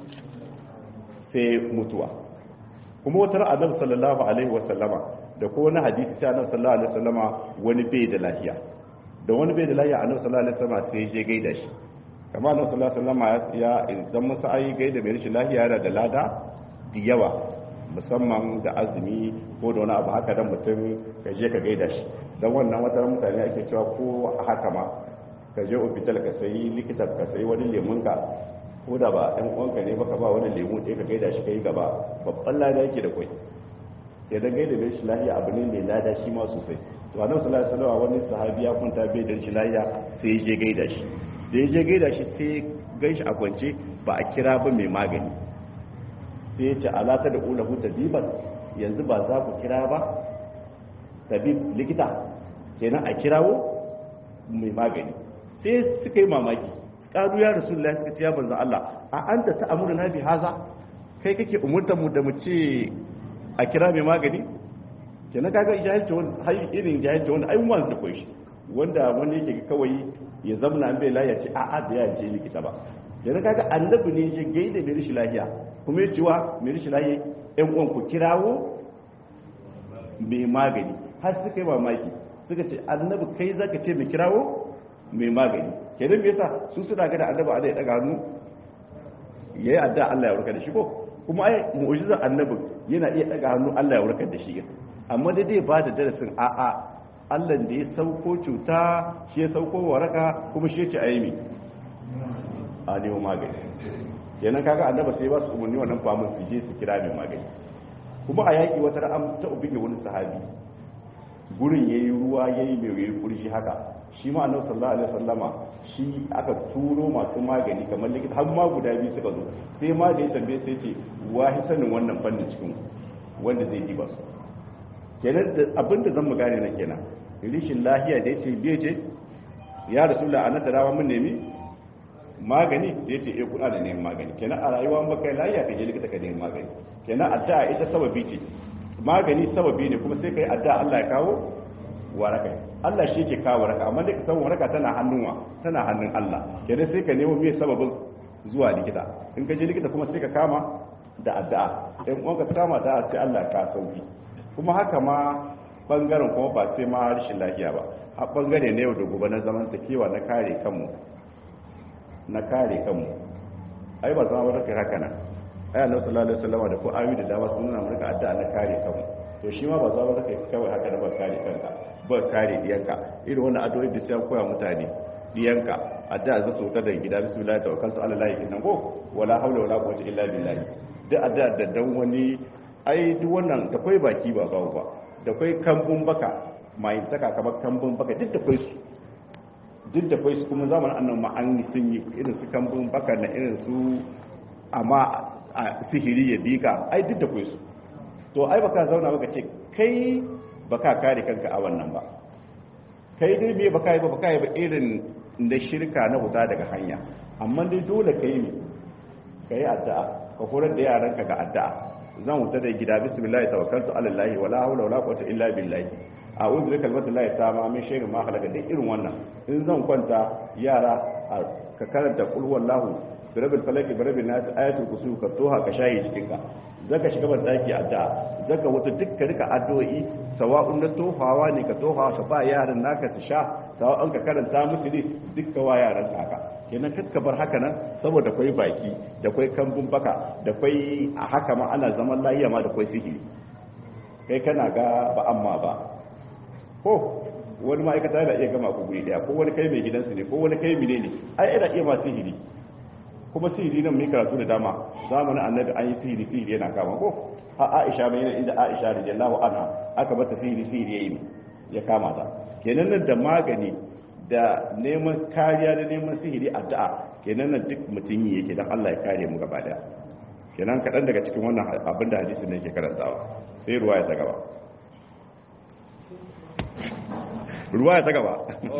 sai mutuwa kuma wata ran annabi sallallahu alaihi wasallama da ko wani hadisi sai annabi sallallahu alaihi wasallama wani bai da lafiya da wani bai da lafiya annabi sallallahu alaihi wasallama sai je gaida shi kamar annabi sallallahu alaihi wasallama ya idan musa ayi gaida mai rashin lafiya yana da lada da yawa musamman da azumi ko da wani abu haka dan mutum ka je ka gaida shi dan wannan wata mutane ake cewa ko haka ma ka je hospital ka sayi likita ka sayi wani lemun ka ko da ba ɗan uwanka ne baka ba wani lemu ɗaya ka gaida shi kai gaba babban lada yake da kwai ya dan gaida mai shi lahiya abu ne mai lada shi ma sosai to annabi sallallahu alaihi wasallam wani sahabi ya kunta bai da shi lahiya sai ya je gaida shi da ya je gaida shi sai gan shi a kwance ba a kira ba mai magani sai ya ce alata da ulahu tabiban yanzu ba za ku kira ba tabib likita kenan a kirawo mai magani sai suka yi mamaki karu ya rasulullahi suka ce ya banzan Allah a anta ta amuru na bi haza kai kake umurtar mu da mu ce a kira mai magani kenan kaga jahilci wani har irin jahilci wani ai mu da koyi shi wanda wani yake kawai ya zamna an bai lafiya ce a'a da ya je likita ba kenan kaga annabi ne ya gaida mai rishi lafiya kuma ya cewa mai rishi lafiya ɗan uwan ku kirawo mai magani har suka yi mamaki suka ce annabi kai zaka ce mai kirawo mai magani kenan me yasa su suna ga da annabi Allah ya daga hannu yayi adda Allah ya warkar da shi ko kuma ai mu'jizar annabi yana iya daga hannu Allah ya warkar da shi amma dai dai ba da darasin a a Allah da ya sauko cuta shi ya sauko waraka kuma shi ya ce ayi a nemo magani kenan kaga annabi sai ba su umarni wannan famun su je su kira mai magani kuma a yaki wata ran ta ubige wani sahabi gurin yayi ruwa yayi mai yayi kurshi haka shi ma annabi sallallahu alaihi wasallama shi aka turo masu magani kamar likita har ma guda biyu suka zo sai ma da ya tambaye sai ce wahi sanin wannan fannin cikin wanda zai yi ba su kenan da abinda zan mu gane nan kenan rishin lahiya da yace bai ce ya rasulullah anata rawa mun nemi magani sai ce eh kuna da neman magani kenan a rayuwa an baka lahiya ka je likita ka nemi magani kenan addu'a ita sababi ce magani sababi ne kuma sai kai addu'a Allah ya kawo waraka Allah shi ke kawo waraka amma da san waraka tana hannunwa tana hannun Allah kenan sai ka nemo me sababin zuwa likita in ka je likita kuma sai ka kama da addu'a in uwan ka kama da sai Allah ka sauki kuma haka ma bangaren kuma ba sai ma rashin lafiya ba a bangare ne yau da gobe na zaman takewa na kare kanmu na kare kanmu ai ba zama barka haka nan ai annabi sallallahu alaihi wasallam da ko ayu da dama sun nuna maka addu'a na kare kanmu to shi ma ba za ba kai kawai haka da ba kare kanka ba kare diyanka irin wannan addu'o'i da sai koya mutane diyanka addu'a za su da gida bismillah tawakkaltu ala allahi inna ko wala hawla wala quwwata illa billah duk addu'a da dan wani ai duk wannan da kai baki ba bawo ba da kai kambun baka mai taka kamar kambun baka duk da kai su duk da kai su kuma zamanin annan ma an yi sun yi irin su kambun baka na irin su amma a sihiri ya bika ai duk da kai su to ai baka zauna baka ce kai baka kare kanka a wannan ba kai dai me baka yi ba baka yi ba irin da shirka na huta daga hanya amma dai dole kai ne kai addu'a ka horar da yaranka ga addu'a zan huta da gida bismillah tawakkaltu ala allah wala hawla wala quwwata illa billah a'udhu bi kalimatillahi tamma min sharri ma khalaqa dai irin wannan in zan kwanta yara ka karanta qul huwallahu bi rabbil falaq bi rabbin nas ayatul kursi ka toha ka shayi cikin ka zaka shiga ban daki addu'a zaka wuta dukkan rika addu'o'i sawa'un na tofawa ne ka tofa ka ba yaran naka su sha sawa'un ka karanta musu ne dukka wa yaran haka kenan kakka bar haka nan saboda kwai baki da kwai kambun baka da kwai a haka ma ana zaman lahiya ma da kwai sihiri kai kana ga ba amma ba ko wani ma'aikata yana iya gama ku guri daya ko wani kai mai gidansu ne ko wani kai mine ne ai yana iya ma sihiri kuma sihiri nan mai karatu da dama zamanin annabi an yi sihiri sihiri yana kama ko a aisha mai yana inda aisha radiyallahu anha aka bata sihiri sihiri yayi ya kama ta kenan nan da magani da neman kariya da neman sihiri addu'a kenan nan duk mutum yi yake dan Allah ya kare mu gaba daya kenan kaɗan daga cikin wannan abin da hadisin ne ke karantawa sai ruwa ya ta gaba ruwa ya ta gaba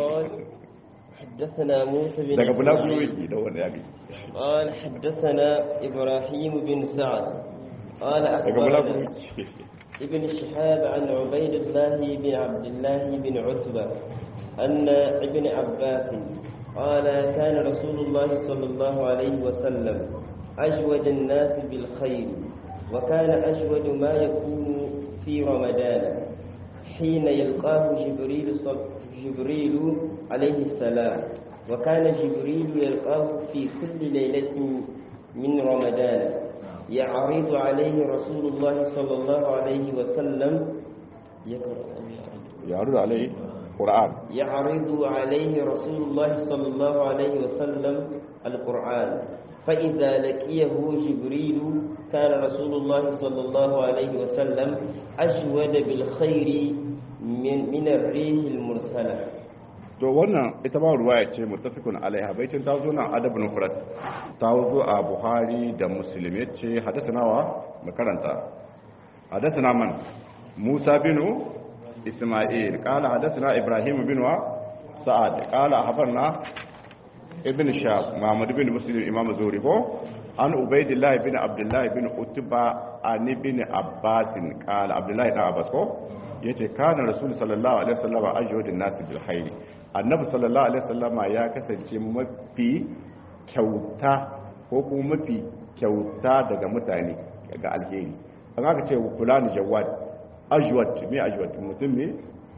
حدثنا موسى بن daga bulaguro إسماعيل yake da wanda ya bi قال حدثنا إبراهيم بن سعد قال daga bulaguro أخبرنا yake ابن شهاب عن عبيد الله بن عبد الله بن عتبة أن ابن عباس قال كان رسول الله صلى الله عليه وسلم أجود الناس بالخير وكان أجود ما يكون في رمضان حين يلقاه جبريل صل- جبريل عليه السلام وكان جبريل يلقاه في كل ليلة من رمضان يعرض عليه رسول الله صلى الله عليه وسلم يقرأ أم يعرض؟ ya rudu alai qur'an يعرض عليه رسول الله صلى الله عليه وسلم القرآن فإذا لقيه جبريل كان رسول الله صلى الله عليه وسلم أجود بالخير من, من الريح المرسلة to wannan ita ma ruwaya ce muttafiqun alaiha baitin ta zo nan adabun mufrad ta zo a buhari da muslim yace hadathana wa makaranta hadathana man musa bin isma'il qala hadathana ibrahim bin wa sa'ad qala habarna ibn shab muhammad bin muslim imam zuri ko an ubaidillah bin abdullah bin utba an ibn abbas qala abdullah ibn abbas ko yace kana rasul sallallahu alaihi wasallam ajwadun nas bil khair annabi sallallahu alaihi wasallam ya kasance mafi kyauta ko kuma mafi kyauta daga mutane ga alheri an aka ce fulani jawad ajwad me ajwad mutum ne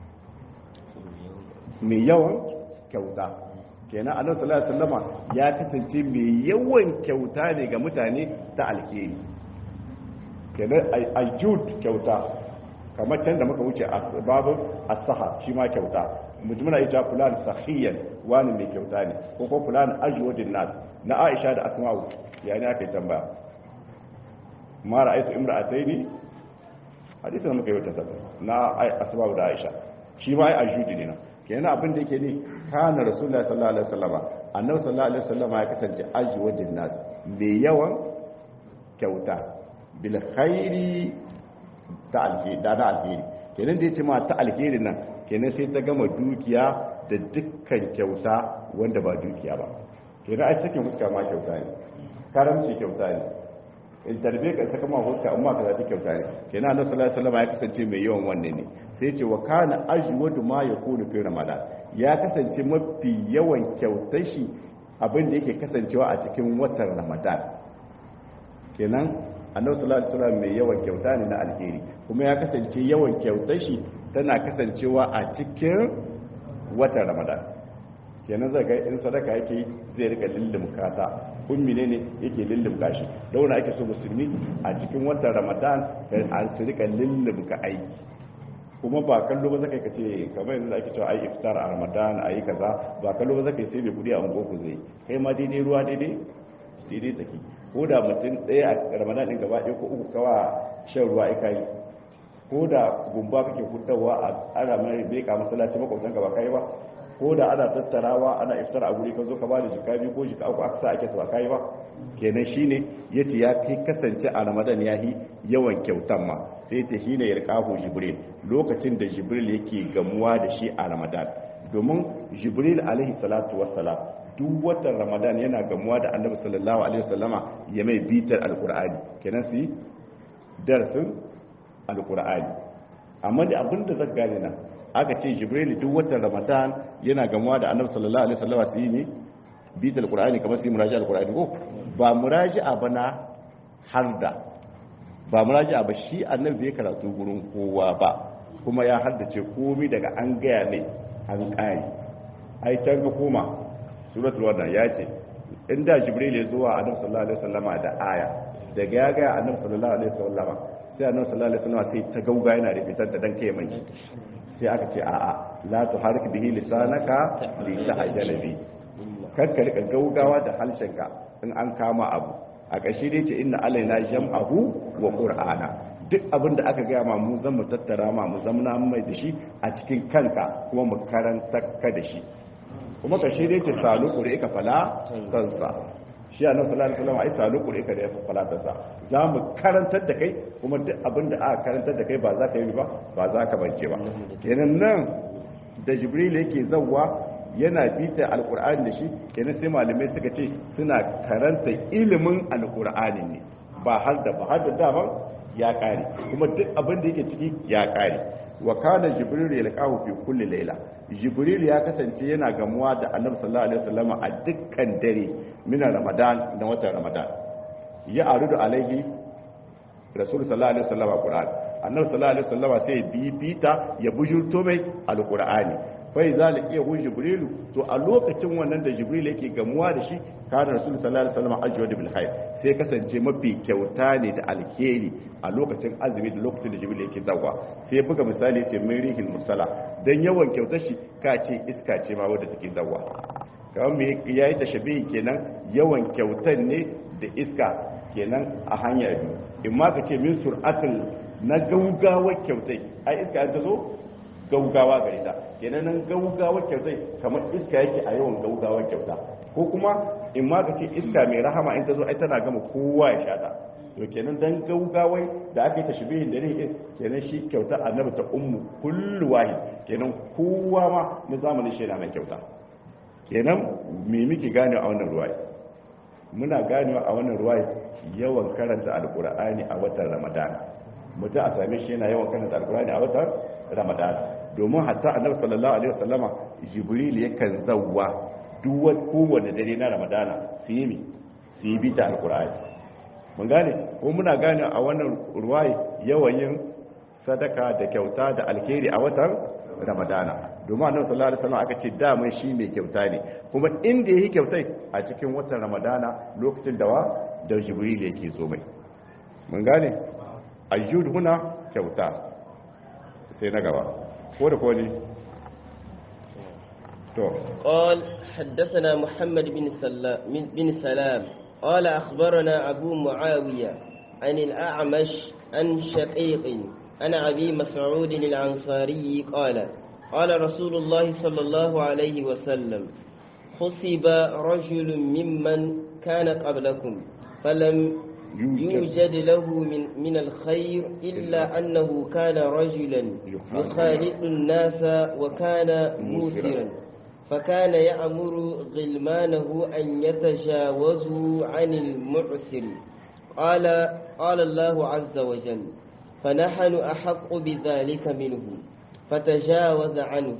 mai yawan kyauta kenan annabi sallallahu alaihi wasallama ya kasance mai yawan kyauta ne ga mutane ta alheri kenan ajud kyauta kamar can da muka wuce a babu as-saha shi ma kyauta mutum na ita fulan sahiyan wani mai kyauta ne ko ko fulan ajwadin nas na Aisha da Asma'u yani aka yi tambaya ma ra'aytu imra'ataini hadisin da muka yi wata sabon na Asma'u da Aisha shi ma ai ajudi ne na kenan abin da yake ne kana rasulullahi sallallahu alaihi wasallama annabi sallallahu alaihi wasallama ya kasance ajwadin nas mai yawan kyauta bil khairi ta alheri da na alheri kenan da ya ce ma ta alheri nan kenan sai ta gama dukiya da dukkan kyauta wanda ba dukiya ba kenan ai sakin huska ma kyauta ne karamci kyauta ne in tarbe ka saka ma huska amma ka zafi kyauta ne kenan annabi sallallahu alaihi wasallam ya kasance mai yawan wannan ne sai ce wa kana ajwadu ma yakunu fi ramadan ya kasance mafi yawan kyautar shi abin da yake kasancewa a cikin watan ramadan kenan annabi sallallahu alaihi wasallam mai yawan kyauta ne na alheri kuma ya kasance yawan kyautar shi tana kasancewa a cikin watan ramadan kenan zai ga in sadaka yake zai rika lullumka ta ummi ne ne yake lullumka shi da wani ake so musulmi a cikin watan ramadan an su rika lullumka aiki kuma ba kallo ba zaka kace kamar yanzu da ake cewa ai iftar a ramadan ayi kaza ba kallo ba zaka sai mai kudi a ungo ku zai kai ma daidai ruwa daidai daidai tsaki ko da mutum ɗaya a ramadan ɗin gaba ɗaya ko uku kawa shan ruwa ika yi ko da gumba kake hutawa a ana mai beka masallaci makwabtan gaba kai ba ko da ana tattarawa ana iftar a guri ka zo ka bada jika biyu ko jika uku aka sa ake to kai ba kenan shine yace ya fi kasance a ramadan ya yi yawan kyautan ma sai yace shine yarqahu jibril lokacin da jibril yake gamuwa da shi a ramadan domin jibril alaihi salatu wassalam duk watan ramadan yana gamuwa da annabi sallallahu alaihi wasallama ya mai bitar alkur'ani kenan su yi darasin alkur'ani amma da abin da zaka gane nan aka ce jibril duk watan ramadan yana gamuwa da annabi sallallahu alaihi wasallama su yi ne bitar alkur'ani kamar su yi muraji alkur'ani ko ba muraji ba na harda ba muraji ba shi annabi bai karatu gurin kowa ba kuma ya haddace komai daga an gaya mai an kare ai can ga koma suratul wannan ya ce inda jibril ya zuwa annabi sallallahu alaihi wasallama da aya daga ya ga annabi sallallahu alaihi wasallama sai annabi sallallahu alaihi wasallama sai ta gauga yana da fitar da dan kai mai sai aka ce a'a la tuharik bihi lisanaka li ta'jala bi kar ka rika gaugawa da harshenka in an kama abu a ƙarshe dai ce inna alaina jam'ahu wa qur'ana duk abin da aka gaya ma mu zan mu tattara ma mu zamna mai da shi a cikin kanka kuma mu karanta ka da shi kuma ka shirye ce salu ƙuri ka fala tansa shi a nan sallallahu alaihi wasallam ai salu ƙuri ka da ya fala tansa za mu karantar da kai kuma duk abin da aka karantar da kai ba za ka yi ba ba za ka bance ba kenan nan da jibril yake zawwa yana bita alqur'ani da shi kenan sai malamai suka ce suna karanta ilimin alqur'ani ne ba har da ba har da daman ya kare kuma duk abin da yake ciki ya kare wa kana jibril yalqahu fi kulli layla jibril ya kasance yana gamuwa da annabi sallallahu alaihi wasallam a dukkan dare min ramadan da watan ramadan ya arudu alaihi rasul sallallahu alaihi wasallam alquran annabi sallallahu alaihi wasallam sai bibita ya bujurto mai alqurani fai zalika hu jibrilu to a lokacin wannan da jibril yake gamuwa da shi kana rasul sallallahu alaihi wasallam ajwad bil khair sai kasance mafi kyauta ne da alheri a lokacin azumi da lokacin da jibril yake zawa sai buga misali yace mai rihil musalla dan yawan kyautar shi ka ce iska ce ma wadda take zawa kamar me yayi tashabihi kenan yawan kyautar ne da iska kenan a hanya biyu in ma ka ce min sur'atul na gaugawar kyautai ai iska ta zo gaugawa gare ta kenan nan gaugawa kyautai kamar iska yake a yawan gaugawa kyauta ko kuma in ma ka ce iska mai rahama in ta zo ai tana gama kowa ya shata to kenan dan gaugawai da aka yi tashbihin da ne kenan shi kyauta annabi ta ummu kullu wahid kenan kowa ma na zamanin shi yana mai kyauta kenan me muke gane a wannan ruwaya muna ganewa a wannan ruwaya yawan karanta alqur'ani a watan ramadana mutum a same shi yana yawan karanta alqur'ani a watan ramadana domin hatta annabi sallallahu alaihi wasallama jibril yakan zawwa duk kowanne dare na ramadana su yi mi su yi bita alqur'ani mun gane ko muna gane a wannan ruwaye yawan yin sadaka da kyauta da alkhairi a watan ramadana domin annabi sallallahu alaihi wasallam aka ce daman shi mai kyauta ne kuma inda yake kyautai a cikin watan ramadana lokacin da wa da jibril yake zo mai mun gane ayyud huna kyauta sai na gaba ko da kone to قال حدثنا محمد بن سلام بن سلام قال أخبرنا أبو معاوية عن الأعمش عن شقيق عن أبي مسعود الأنصاري قال قال رسول الله صلى الله عليه وسلم خصب رجل ممن كان قبلكم فلم يوجد له من, من الخير إلا أنه كان رجلا يخالط الناس وكان موسرا فكان يأمر غلمانه أن يتجاوزوا عن المعسر قال قال الله عز وجل فنحن أحق بذلك منه فتجاوز عنه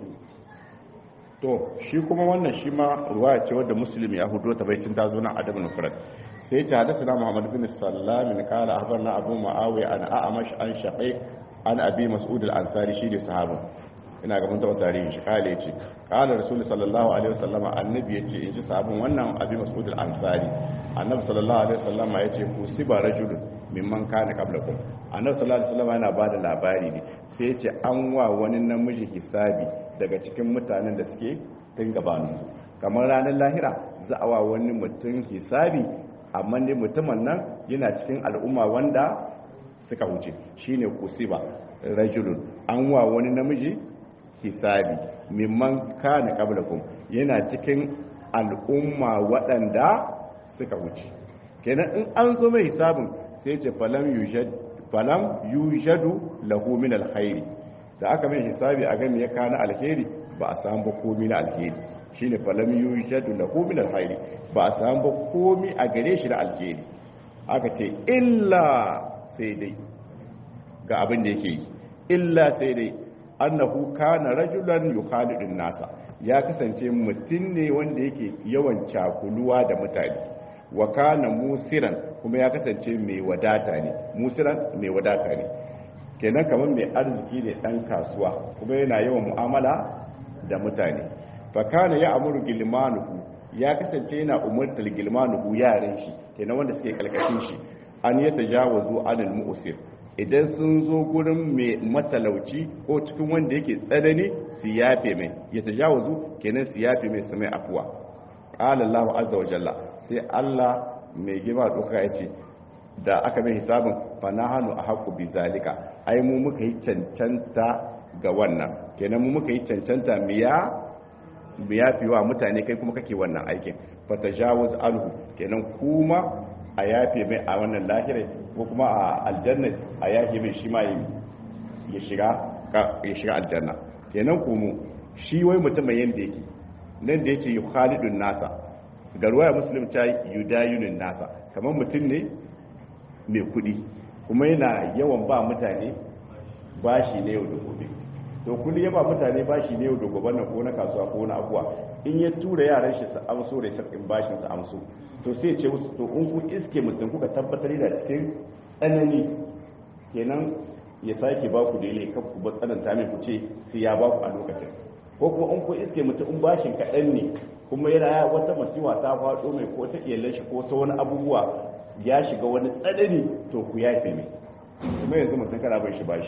to shi kuma wannan shi ma ruwaya ce wadda muslim ya hudo ta baitin ta zo nan adab nufrat sai ta hadasa muhammad bin sallam min qala akhbarna abu muawiya an a'mash an shaqiq an abi mas'ud al-ansari shi ne sahabu ina ga mun taɓa tarihin shi kale yace qala rasul sallallahu alaihi wasallam annabi yace in ji sahabin wannan abi mas'ud al-ansari annabi sallallahu alaihi wasallam yace kusiba rajulun mimman kana qablakum annabi sallallahu alaihi wasallam yana bada labari ne sai yace an wa wani namiji hisabi daga cikin mutanen da suke tun gabanin kamar ranar lahira za a wa wani mutum hisabi amma ne mutumin nan yana cikin al'umma wanda suka wuce shine kusiba rajulun an wa wani namiji hisabi mimman kana qablakum yana cikin al'umma waɗanda suka wuce kenan in an zo mai hisabin sai ce falam yujad falam yujadu lahu min alkhairi da aka mai hisabi a gani ya kana alheri ba a samu ba komi na alheri shine falam yujadu lahu min alkhairi ba a samu ba komi a gare shi na alheri aka ce illa sai dai ga abin da yake yi illa sai dai annahu kana rajulan yukhalidun nasa ya kasance mutum ne wanda yake yawan cakuluwa da mutane wa kana musiran kuma ya kasance mai wadata ne musiran mai wadata ne kenan kamar mai arziki ne dan kasuwa kuma yana yawan mu'amala da mutane fa kana ya amuru gilmanuhu ya kasance yana umartar gilmanu yaran shi kenan wanda suke kalkashin shi an ya tajawazu anil mu'sir idan sun zo gurin mai matalauci ko cikin wanda yake tsanani su yafe mai ya tajawazu kenan su yafe mai su mai afuwa qala Allahu azza wa jalla sai Allah mai girma doka ya ce da aka mai hisabin fa nahanu ahqqu bi zalika ai mu muka yi cancanta ga wannan kenan mu muka yi cancanta miya biya fi wa mutane kai kuma kake wannan aikin fa tajawuz alhu kenan kuma a yafe mai a wannan lahira ko kuma a aljanna a yafe mai shi ma ya shiga ya shiga aljanna kenan kuma shi wai mutum mai yanda yake nan da yace khalidun nasa ga ruwaya muslim ta yudayunun nasa kamar mutum ne mai kudi kuma yana yawan ba mutane bashi ne yau da gobe to kulli ya ba mutane bashi ne yau da gobe na ko na kasuwa ko na abuwa in ya tura yaran shi su amso da sarkin bashin su amso to sai ce musu to in ku iske mutum kuka tabbatar da cikin tsanani kenan ya sake ba ku daidai kan ku ba tsananta mai ku ce sai ya ba ku a lokacin ko kuma in ku iske mutum in bashin kaɗan ne kuma yana wata masiwa ta faɗo mai ko ta iyalan shi ko ta wani abubuwa ya shiga wani tsanani to ku yafe mai kuma yanzu mutum kana bai shi bashi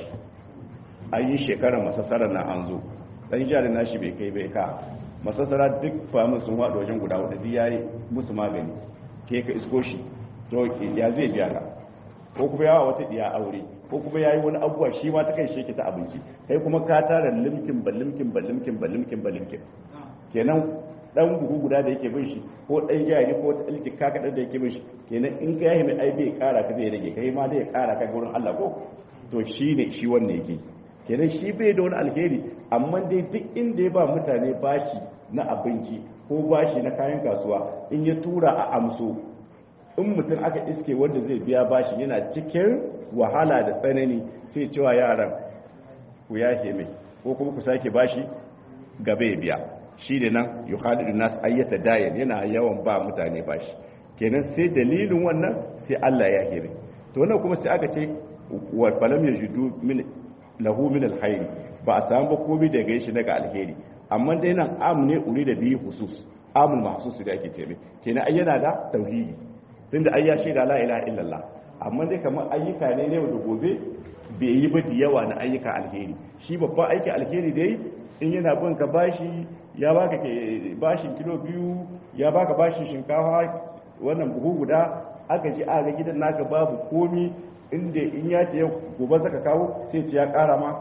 an yi shekarar masassarar na an zo ɗan jarin nashi bai kai bai ka masassara duk famin sun waɗa wajen guda wadda ya yi musu magani ke ka isko shi to ya zai biya ka ko kuma yawa wata ɗiya aure ko kuma ya yi wani abuwa shi ma ta kai shi ta abinci kai kuma ka tara limkin ba limkin ba limkin ba limkin ba limkin kenan dan buhu guda da yake bin shi ko dan jari ko ta ilki ka kadan da yake bin shi kenan in ka yahi mai ai bai kara ka zai rage kai ma zai kara ka gurin Allah ko to shine shi wannan yake kenan shi bai da wani alheri amma dai duk inda ya ba mutane bashi na abinci ko bashi na kayan kasuwa in ya tura a amso in mutum aka iske wanda zai biya bashi yana cikin wahala da tsanani sai cewa yaran ku yake mai ko kuma ku sake bashi gaba ya biya shi da nan yuhadidu nas ayyata dayan yana yawan ba mutane bashi kenan sai dalilin wannan sai Allah ya hire to wannan kuma sai aka ce wa falam yajidu min lahu min alkhair ba a samu ba komai daga shi daga alheri amma dai nan am ne uri da biyu husus amul mahsus da ake ce kenan ai yana da tauhidi tunda ai ya shaida la ilaha illallah amma dai kamar ayyuka ne ne da gobe bai yi ba da yawa na ayyuka alheri shi babban aiki alheri dai in yana bin ka bashi ya baka ke bashin kilo biyu ya baka bashin shinkafa wannan buhu guda aka ji aga gidan naka babu komi inda in ya ce gobe zaka kawo sai ce ya kara ma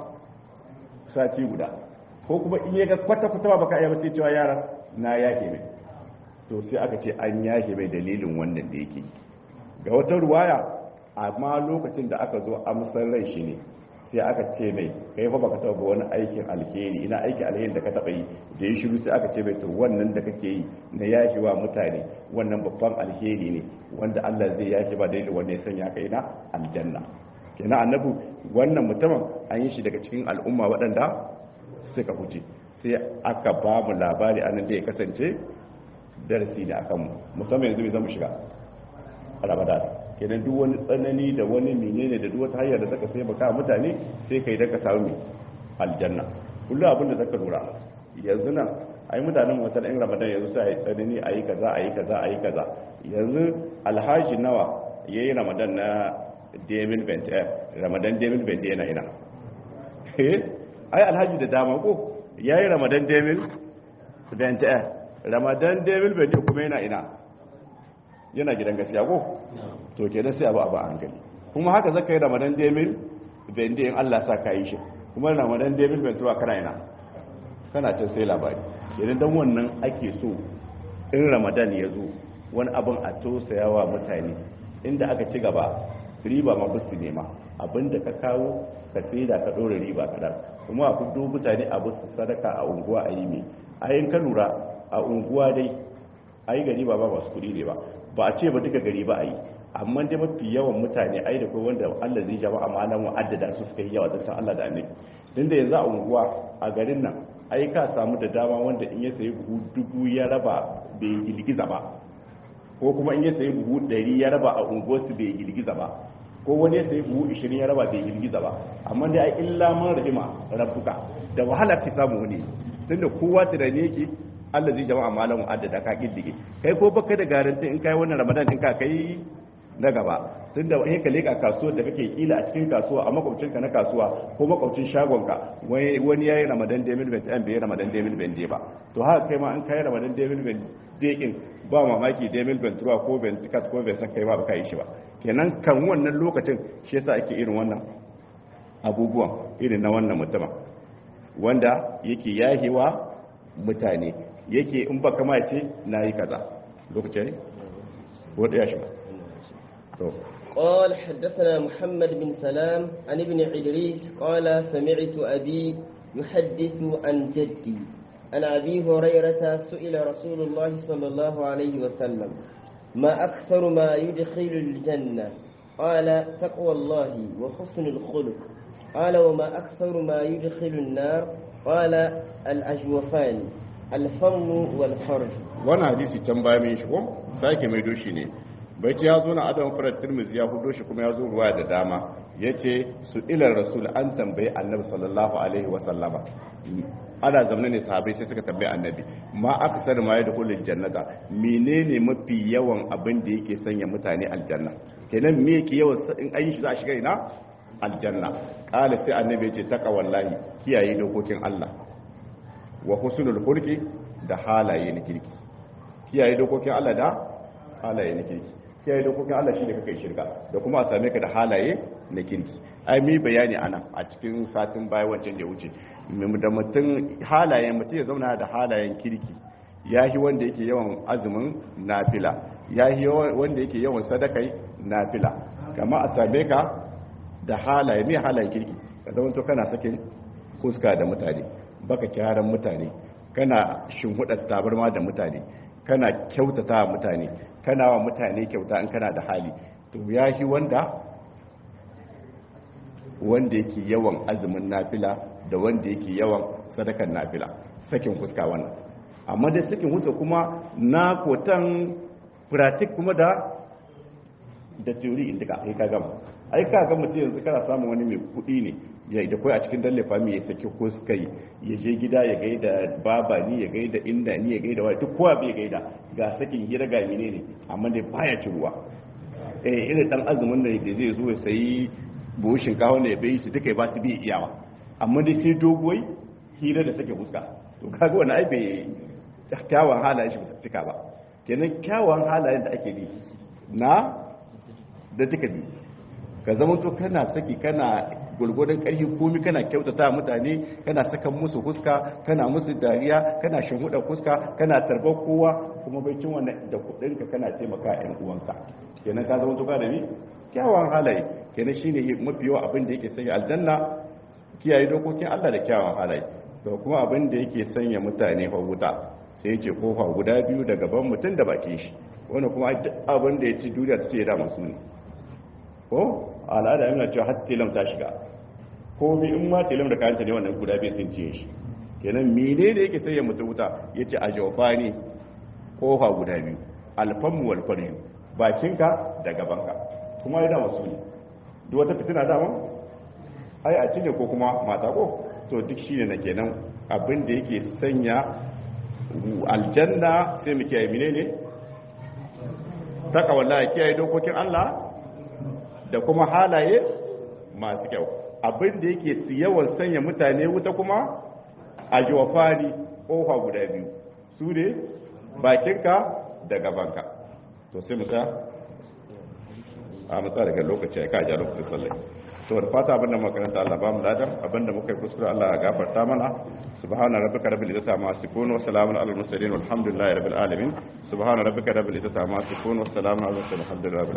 sati guda ko kuma in ya ga kwata kwata ba baka iya ba sai cewa yara na yake mai to sai aka ce an yake mai dalilin wannan da yake ga wata ruwaya amma lokacin da aka zo amsar rai shi ne sai aka ce mai kai fa baka taba wani aikin alheri ina aikin alheri da ka taba yi da yi shiru sai aka ce mai to wannan da kake yi na yaki wa mutane wannan babban alheri ne wanda Allah zai yaki ba dalilin wanda ya sanya ka ina aljanna kenan annabi wannan mutumin an yi shi daga cikin al'umma waɗanda suka huce sai aka ba mu labari anan da ya kasance darasi ne akan mu musamman yanzu mai zama shiga ramadan kenan duk wani tsanani da wani menene da duk wata hanyar da zaka sai baka mutane sai kai da ka samu aljanna kullum abin da zaka lura yanzu nan ai mutanen wata in ramadan yanzu sai ai tsanani ayi kaza ayi kaza ayi kaza yanzu alhaji nawa yayi ramadan na Demil Bente ramadan Demil Bente yana ina eh ai alhaji da dama ko yayi ramadan Demil Bente ramadan Demil Bente kuma yana ina yana gidan gaskiya ko to kenan sai abu abu an gani kuma haka zaka yi ramadan demil bende in Allah sa ka yi shi kuma ramadan demil ben tuwa kana ina kana can sai labari kenan dan wannan ake so in ramadan ya zo wani abin a tosayawa mutane inda aka ci gaba riba ma bisu nema abinda ka kawo ka sai da ka dora riba kadan kuma a kudo mutane a bisu sadaka a unguwa a yi mai ayin ka lura a unguwa dai ayi gari ba ba masu kuɗi ne ba ba a ce ba duka gari ba a yi amma dai mafi yawan mutane ai da kai wanda Allah zai jama amma nan wa'addada su suka yi yawa da Allah da annabi din da yanzu a unguwa a garin nan ai ka samu da dama wanda in ya sayi buhu dubu ya raba bai girgiza ba ko kuma in ya sayi buhu ɗari ya raba a unguwarsu bai girgiza ba ko wani ya sayi buhu ishirin ya raba bai girgiza ba amma dai ai illa man rahima rabbuka da wahala ki samu wani tunda kowa tunani yake Allah zai jama'a malamu addada ka kiddige kai ko baka da garanti in kai wannan ramadan din ka kai na gaba tun da wani ka leka kasuwar da kake kila a cikin kasuwa a makwabcinka na kasuwa ko makwabcin shagonka wani ya yi ramadan da mil bent bai ramadan da mil bent ba to haka kai ma an kai ramadan da mil bent dekin ba mamaki da mil bent ruwa ko bent kat ko bent kai ba ba kai shi ba kenan kan wannan lokacin shi yasa ake irin wannan abubuwan irin na wannan mutumin wanda yake yahewa mutane yake in ba kama ce na yi kaza lokacin ne wadda ya shi ba قال حدثنا محمد بن سلام عن ابن عدريس قال سمعت أبي يحدث عن جدي عن أبي هريرة سئل رسول الله صلى الله عليه وسلم ما أكثر ما يدخل الجنة قال تقوى الله وحسن الخلق قال وما أكثر ما يدخل النار قال الأجوفان الفم والفرج وانا حديثي تنبايا من شكم سايكي ميدوشي ne bai ce ya zo na adam farar tirmizi ya hudo shi kuma ya zo ruwa da dama ya ce su ilar rasul an tambayi annabi sallallahu alaihi wasallama ana zamana ne sahabai sai suka tambayi annabi ma aka sani ma ya da kullum jannata menene mafi yawan abin da yake sanya mutane aljanna kenan me yake yawan in an yi shi za a shiga ina aljanna kala sai annabi ya ce taka wallahi kiyaye dokokin Allah wa husnul khulqi da halaye na kirki kiyaye dokokin Allah da halaye na kirki kiyaye dokokin Allah shine kake shirka da kuma a same ka da halaye na kirki ai mi bayani ana a cikin satin baya wancan da wuce da mutum halayen mutum ya zauna da halayen kirki yahi wanda yake yawan azumin nafila yahi wanda yake yawan sadakai nafila kama a same ka da halaye mai halayen kirki ka zama to kana sakin fuska da mutane baka kyaran mutane kana shinhudar tabarma da mutane kana kyautata mutane kana wa mutane kyauta in kana da hali to ya shi wanda wanda yake yawan azumin nafila da wanda yake yawan sadakan nafila sakin fuska wannan amma da sakin fuska kuma na kotan pratik kuma da da theory inda ka ka gama ai ka ga mutum yanzu kana samun wani mai kuɗi ne ya da kai a cikin dalle fami ya saki ko suka yi ya je gida ya gaida baba ni ya gaida inda ni ya gaida wani duk kowa bai gaida ga sakin hira ga mine ne amma dai baya ci ruwa eh irin dan azumin da zai zo ya sayi buhun shinkafa ne ya bai su duka ba su bi iyawa amma dai sai doguwai hira da take fuska to kaga wani ai bai kyawun halayen shi ba su cika ba kenan kyawun halayen da ake bi na da duka bi ka zama to kana saki kana gulgudun ƙarfi komi kana kyautata mutane kana sakan musu fuska kana musu dariya kana shinhuda fuska kana tarbar kowa kuma bai cin wannan da kuɗinka kana taimaka ƴan uwanka kenan ka zama to ka da ni kyawawan halaye kenan shine mafi yawa abin da yake sanya aljanna kiyaye dokokin Allah da kyawawan halaye to kuma abin da yake sanya mutane fa wuta sai ya ce kofa guda biyu da gaban mutum da bakin shi wani kuma abin da ya ci duniya ta ce da masu ne ko al'ada yana cewa har tilam ta shiga ko bi in ma tilam da kayanta ne wannan guda biyu sun ciye shi kenan mene ne yake sanya mutum wuta ya ce a jawfani kofa guda biyu alfanmu wal farju bakinka da gabanka kuma ya dama su ne duk wata fitina dama ai a cinye ko kuma mata ko to duk shine na kenan abin da yake sanya aljanna sai mu kiyaye mine ne taka wallahi kiyaye dokokin Allah da kuma halaye masu kyau abin da yake yawan sanya mutane wuta kuma a jiwafari kofa guda biyu su ne bakinka da gabanka to sai musa a matsa daga lokaci ya kaja lokacin sallai to da fata abin da makaranta Allah ba mu ladan abin da muka yi kuskure Allah ya gafarta mana subhana rabbika rabbil izzati amma yasifun wa salamun alal mursalin walhamdulillahi rabbil alamin subhana rabbika rabbil izzati amma yasifun wa salamun alal mursalin walhamdulillahi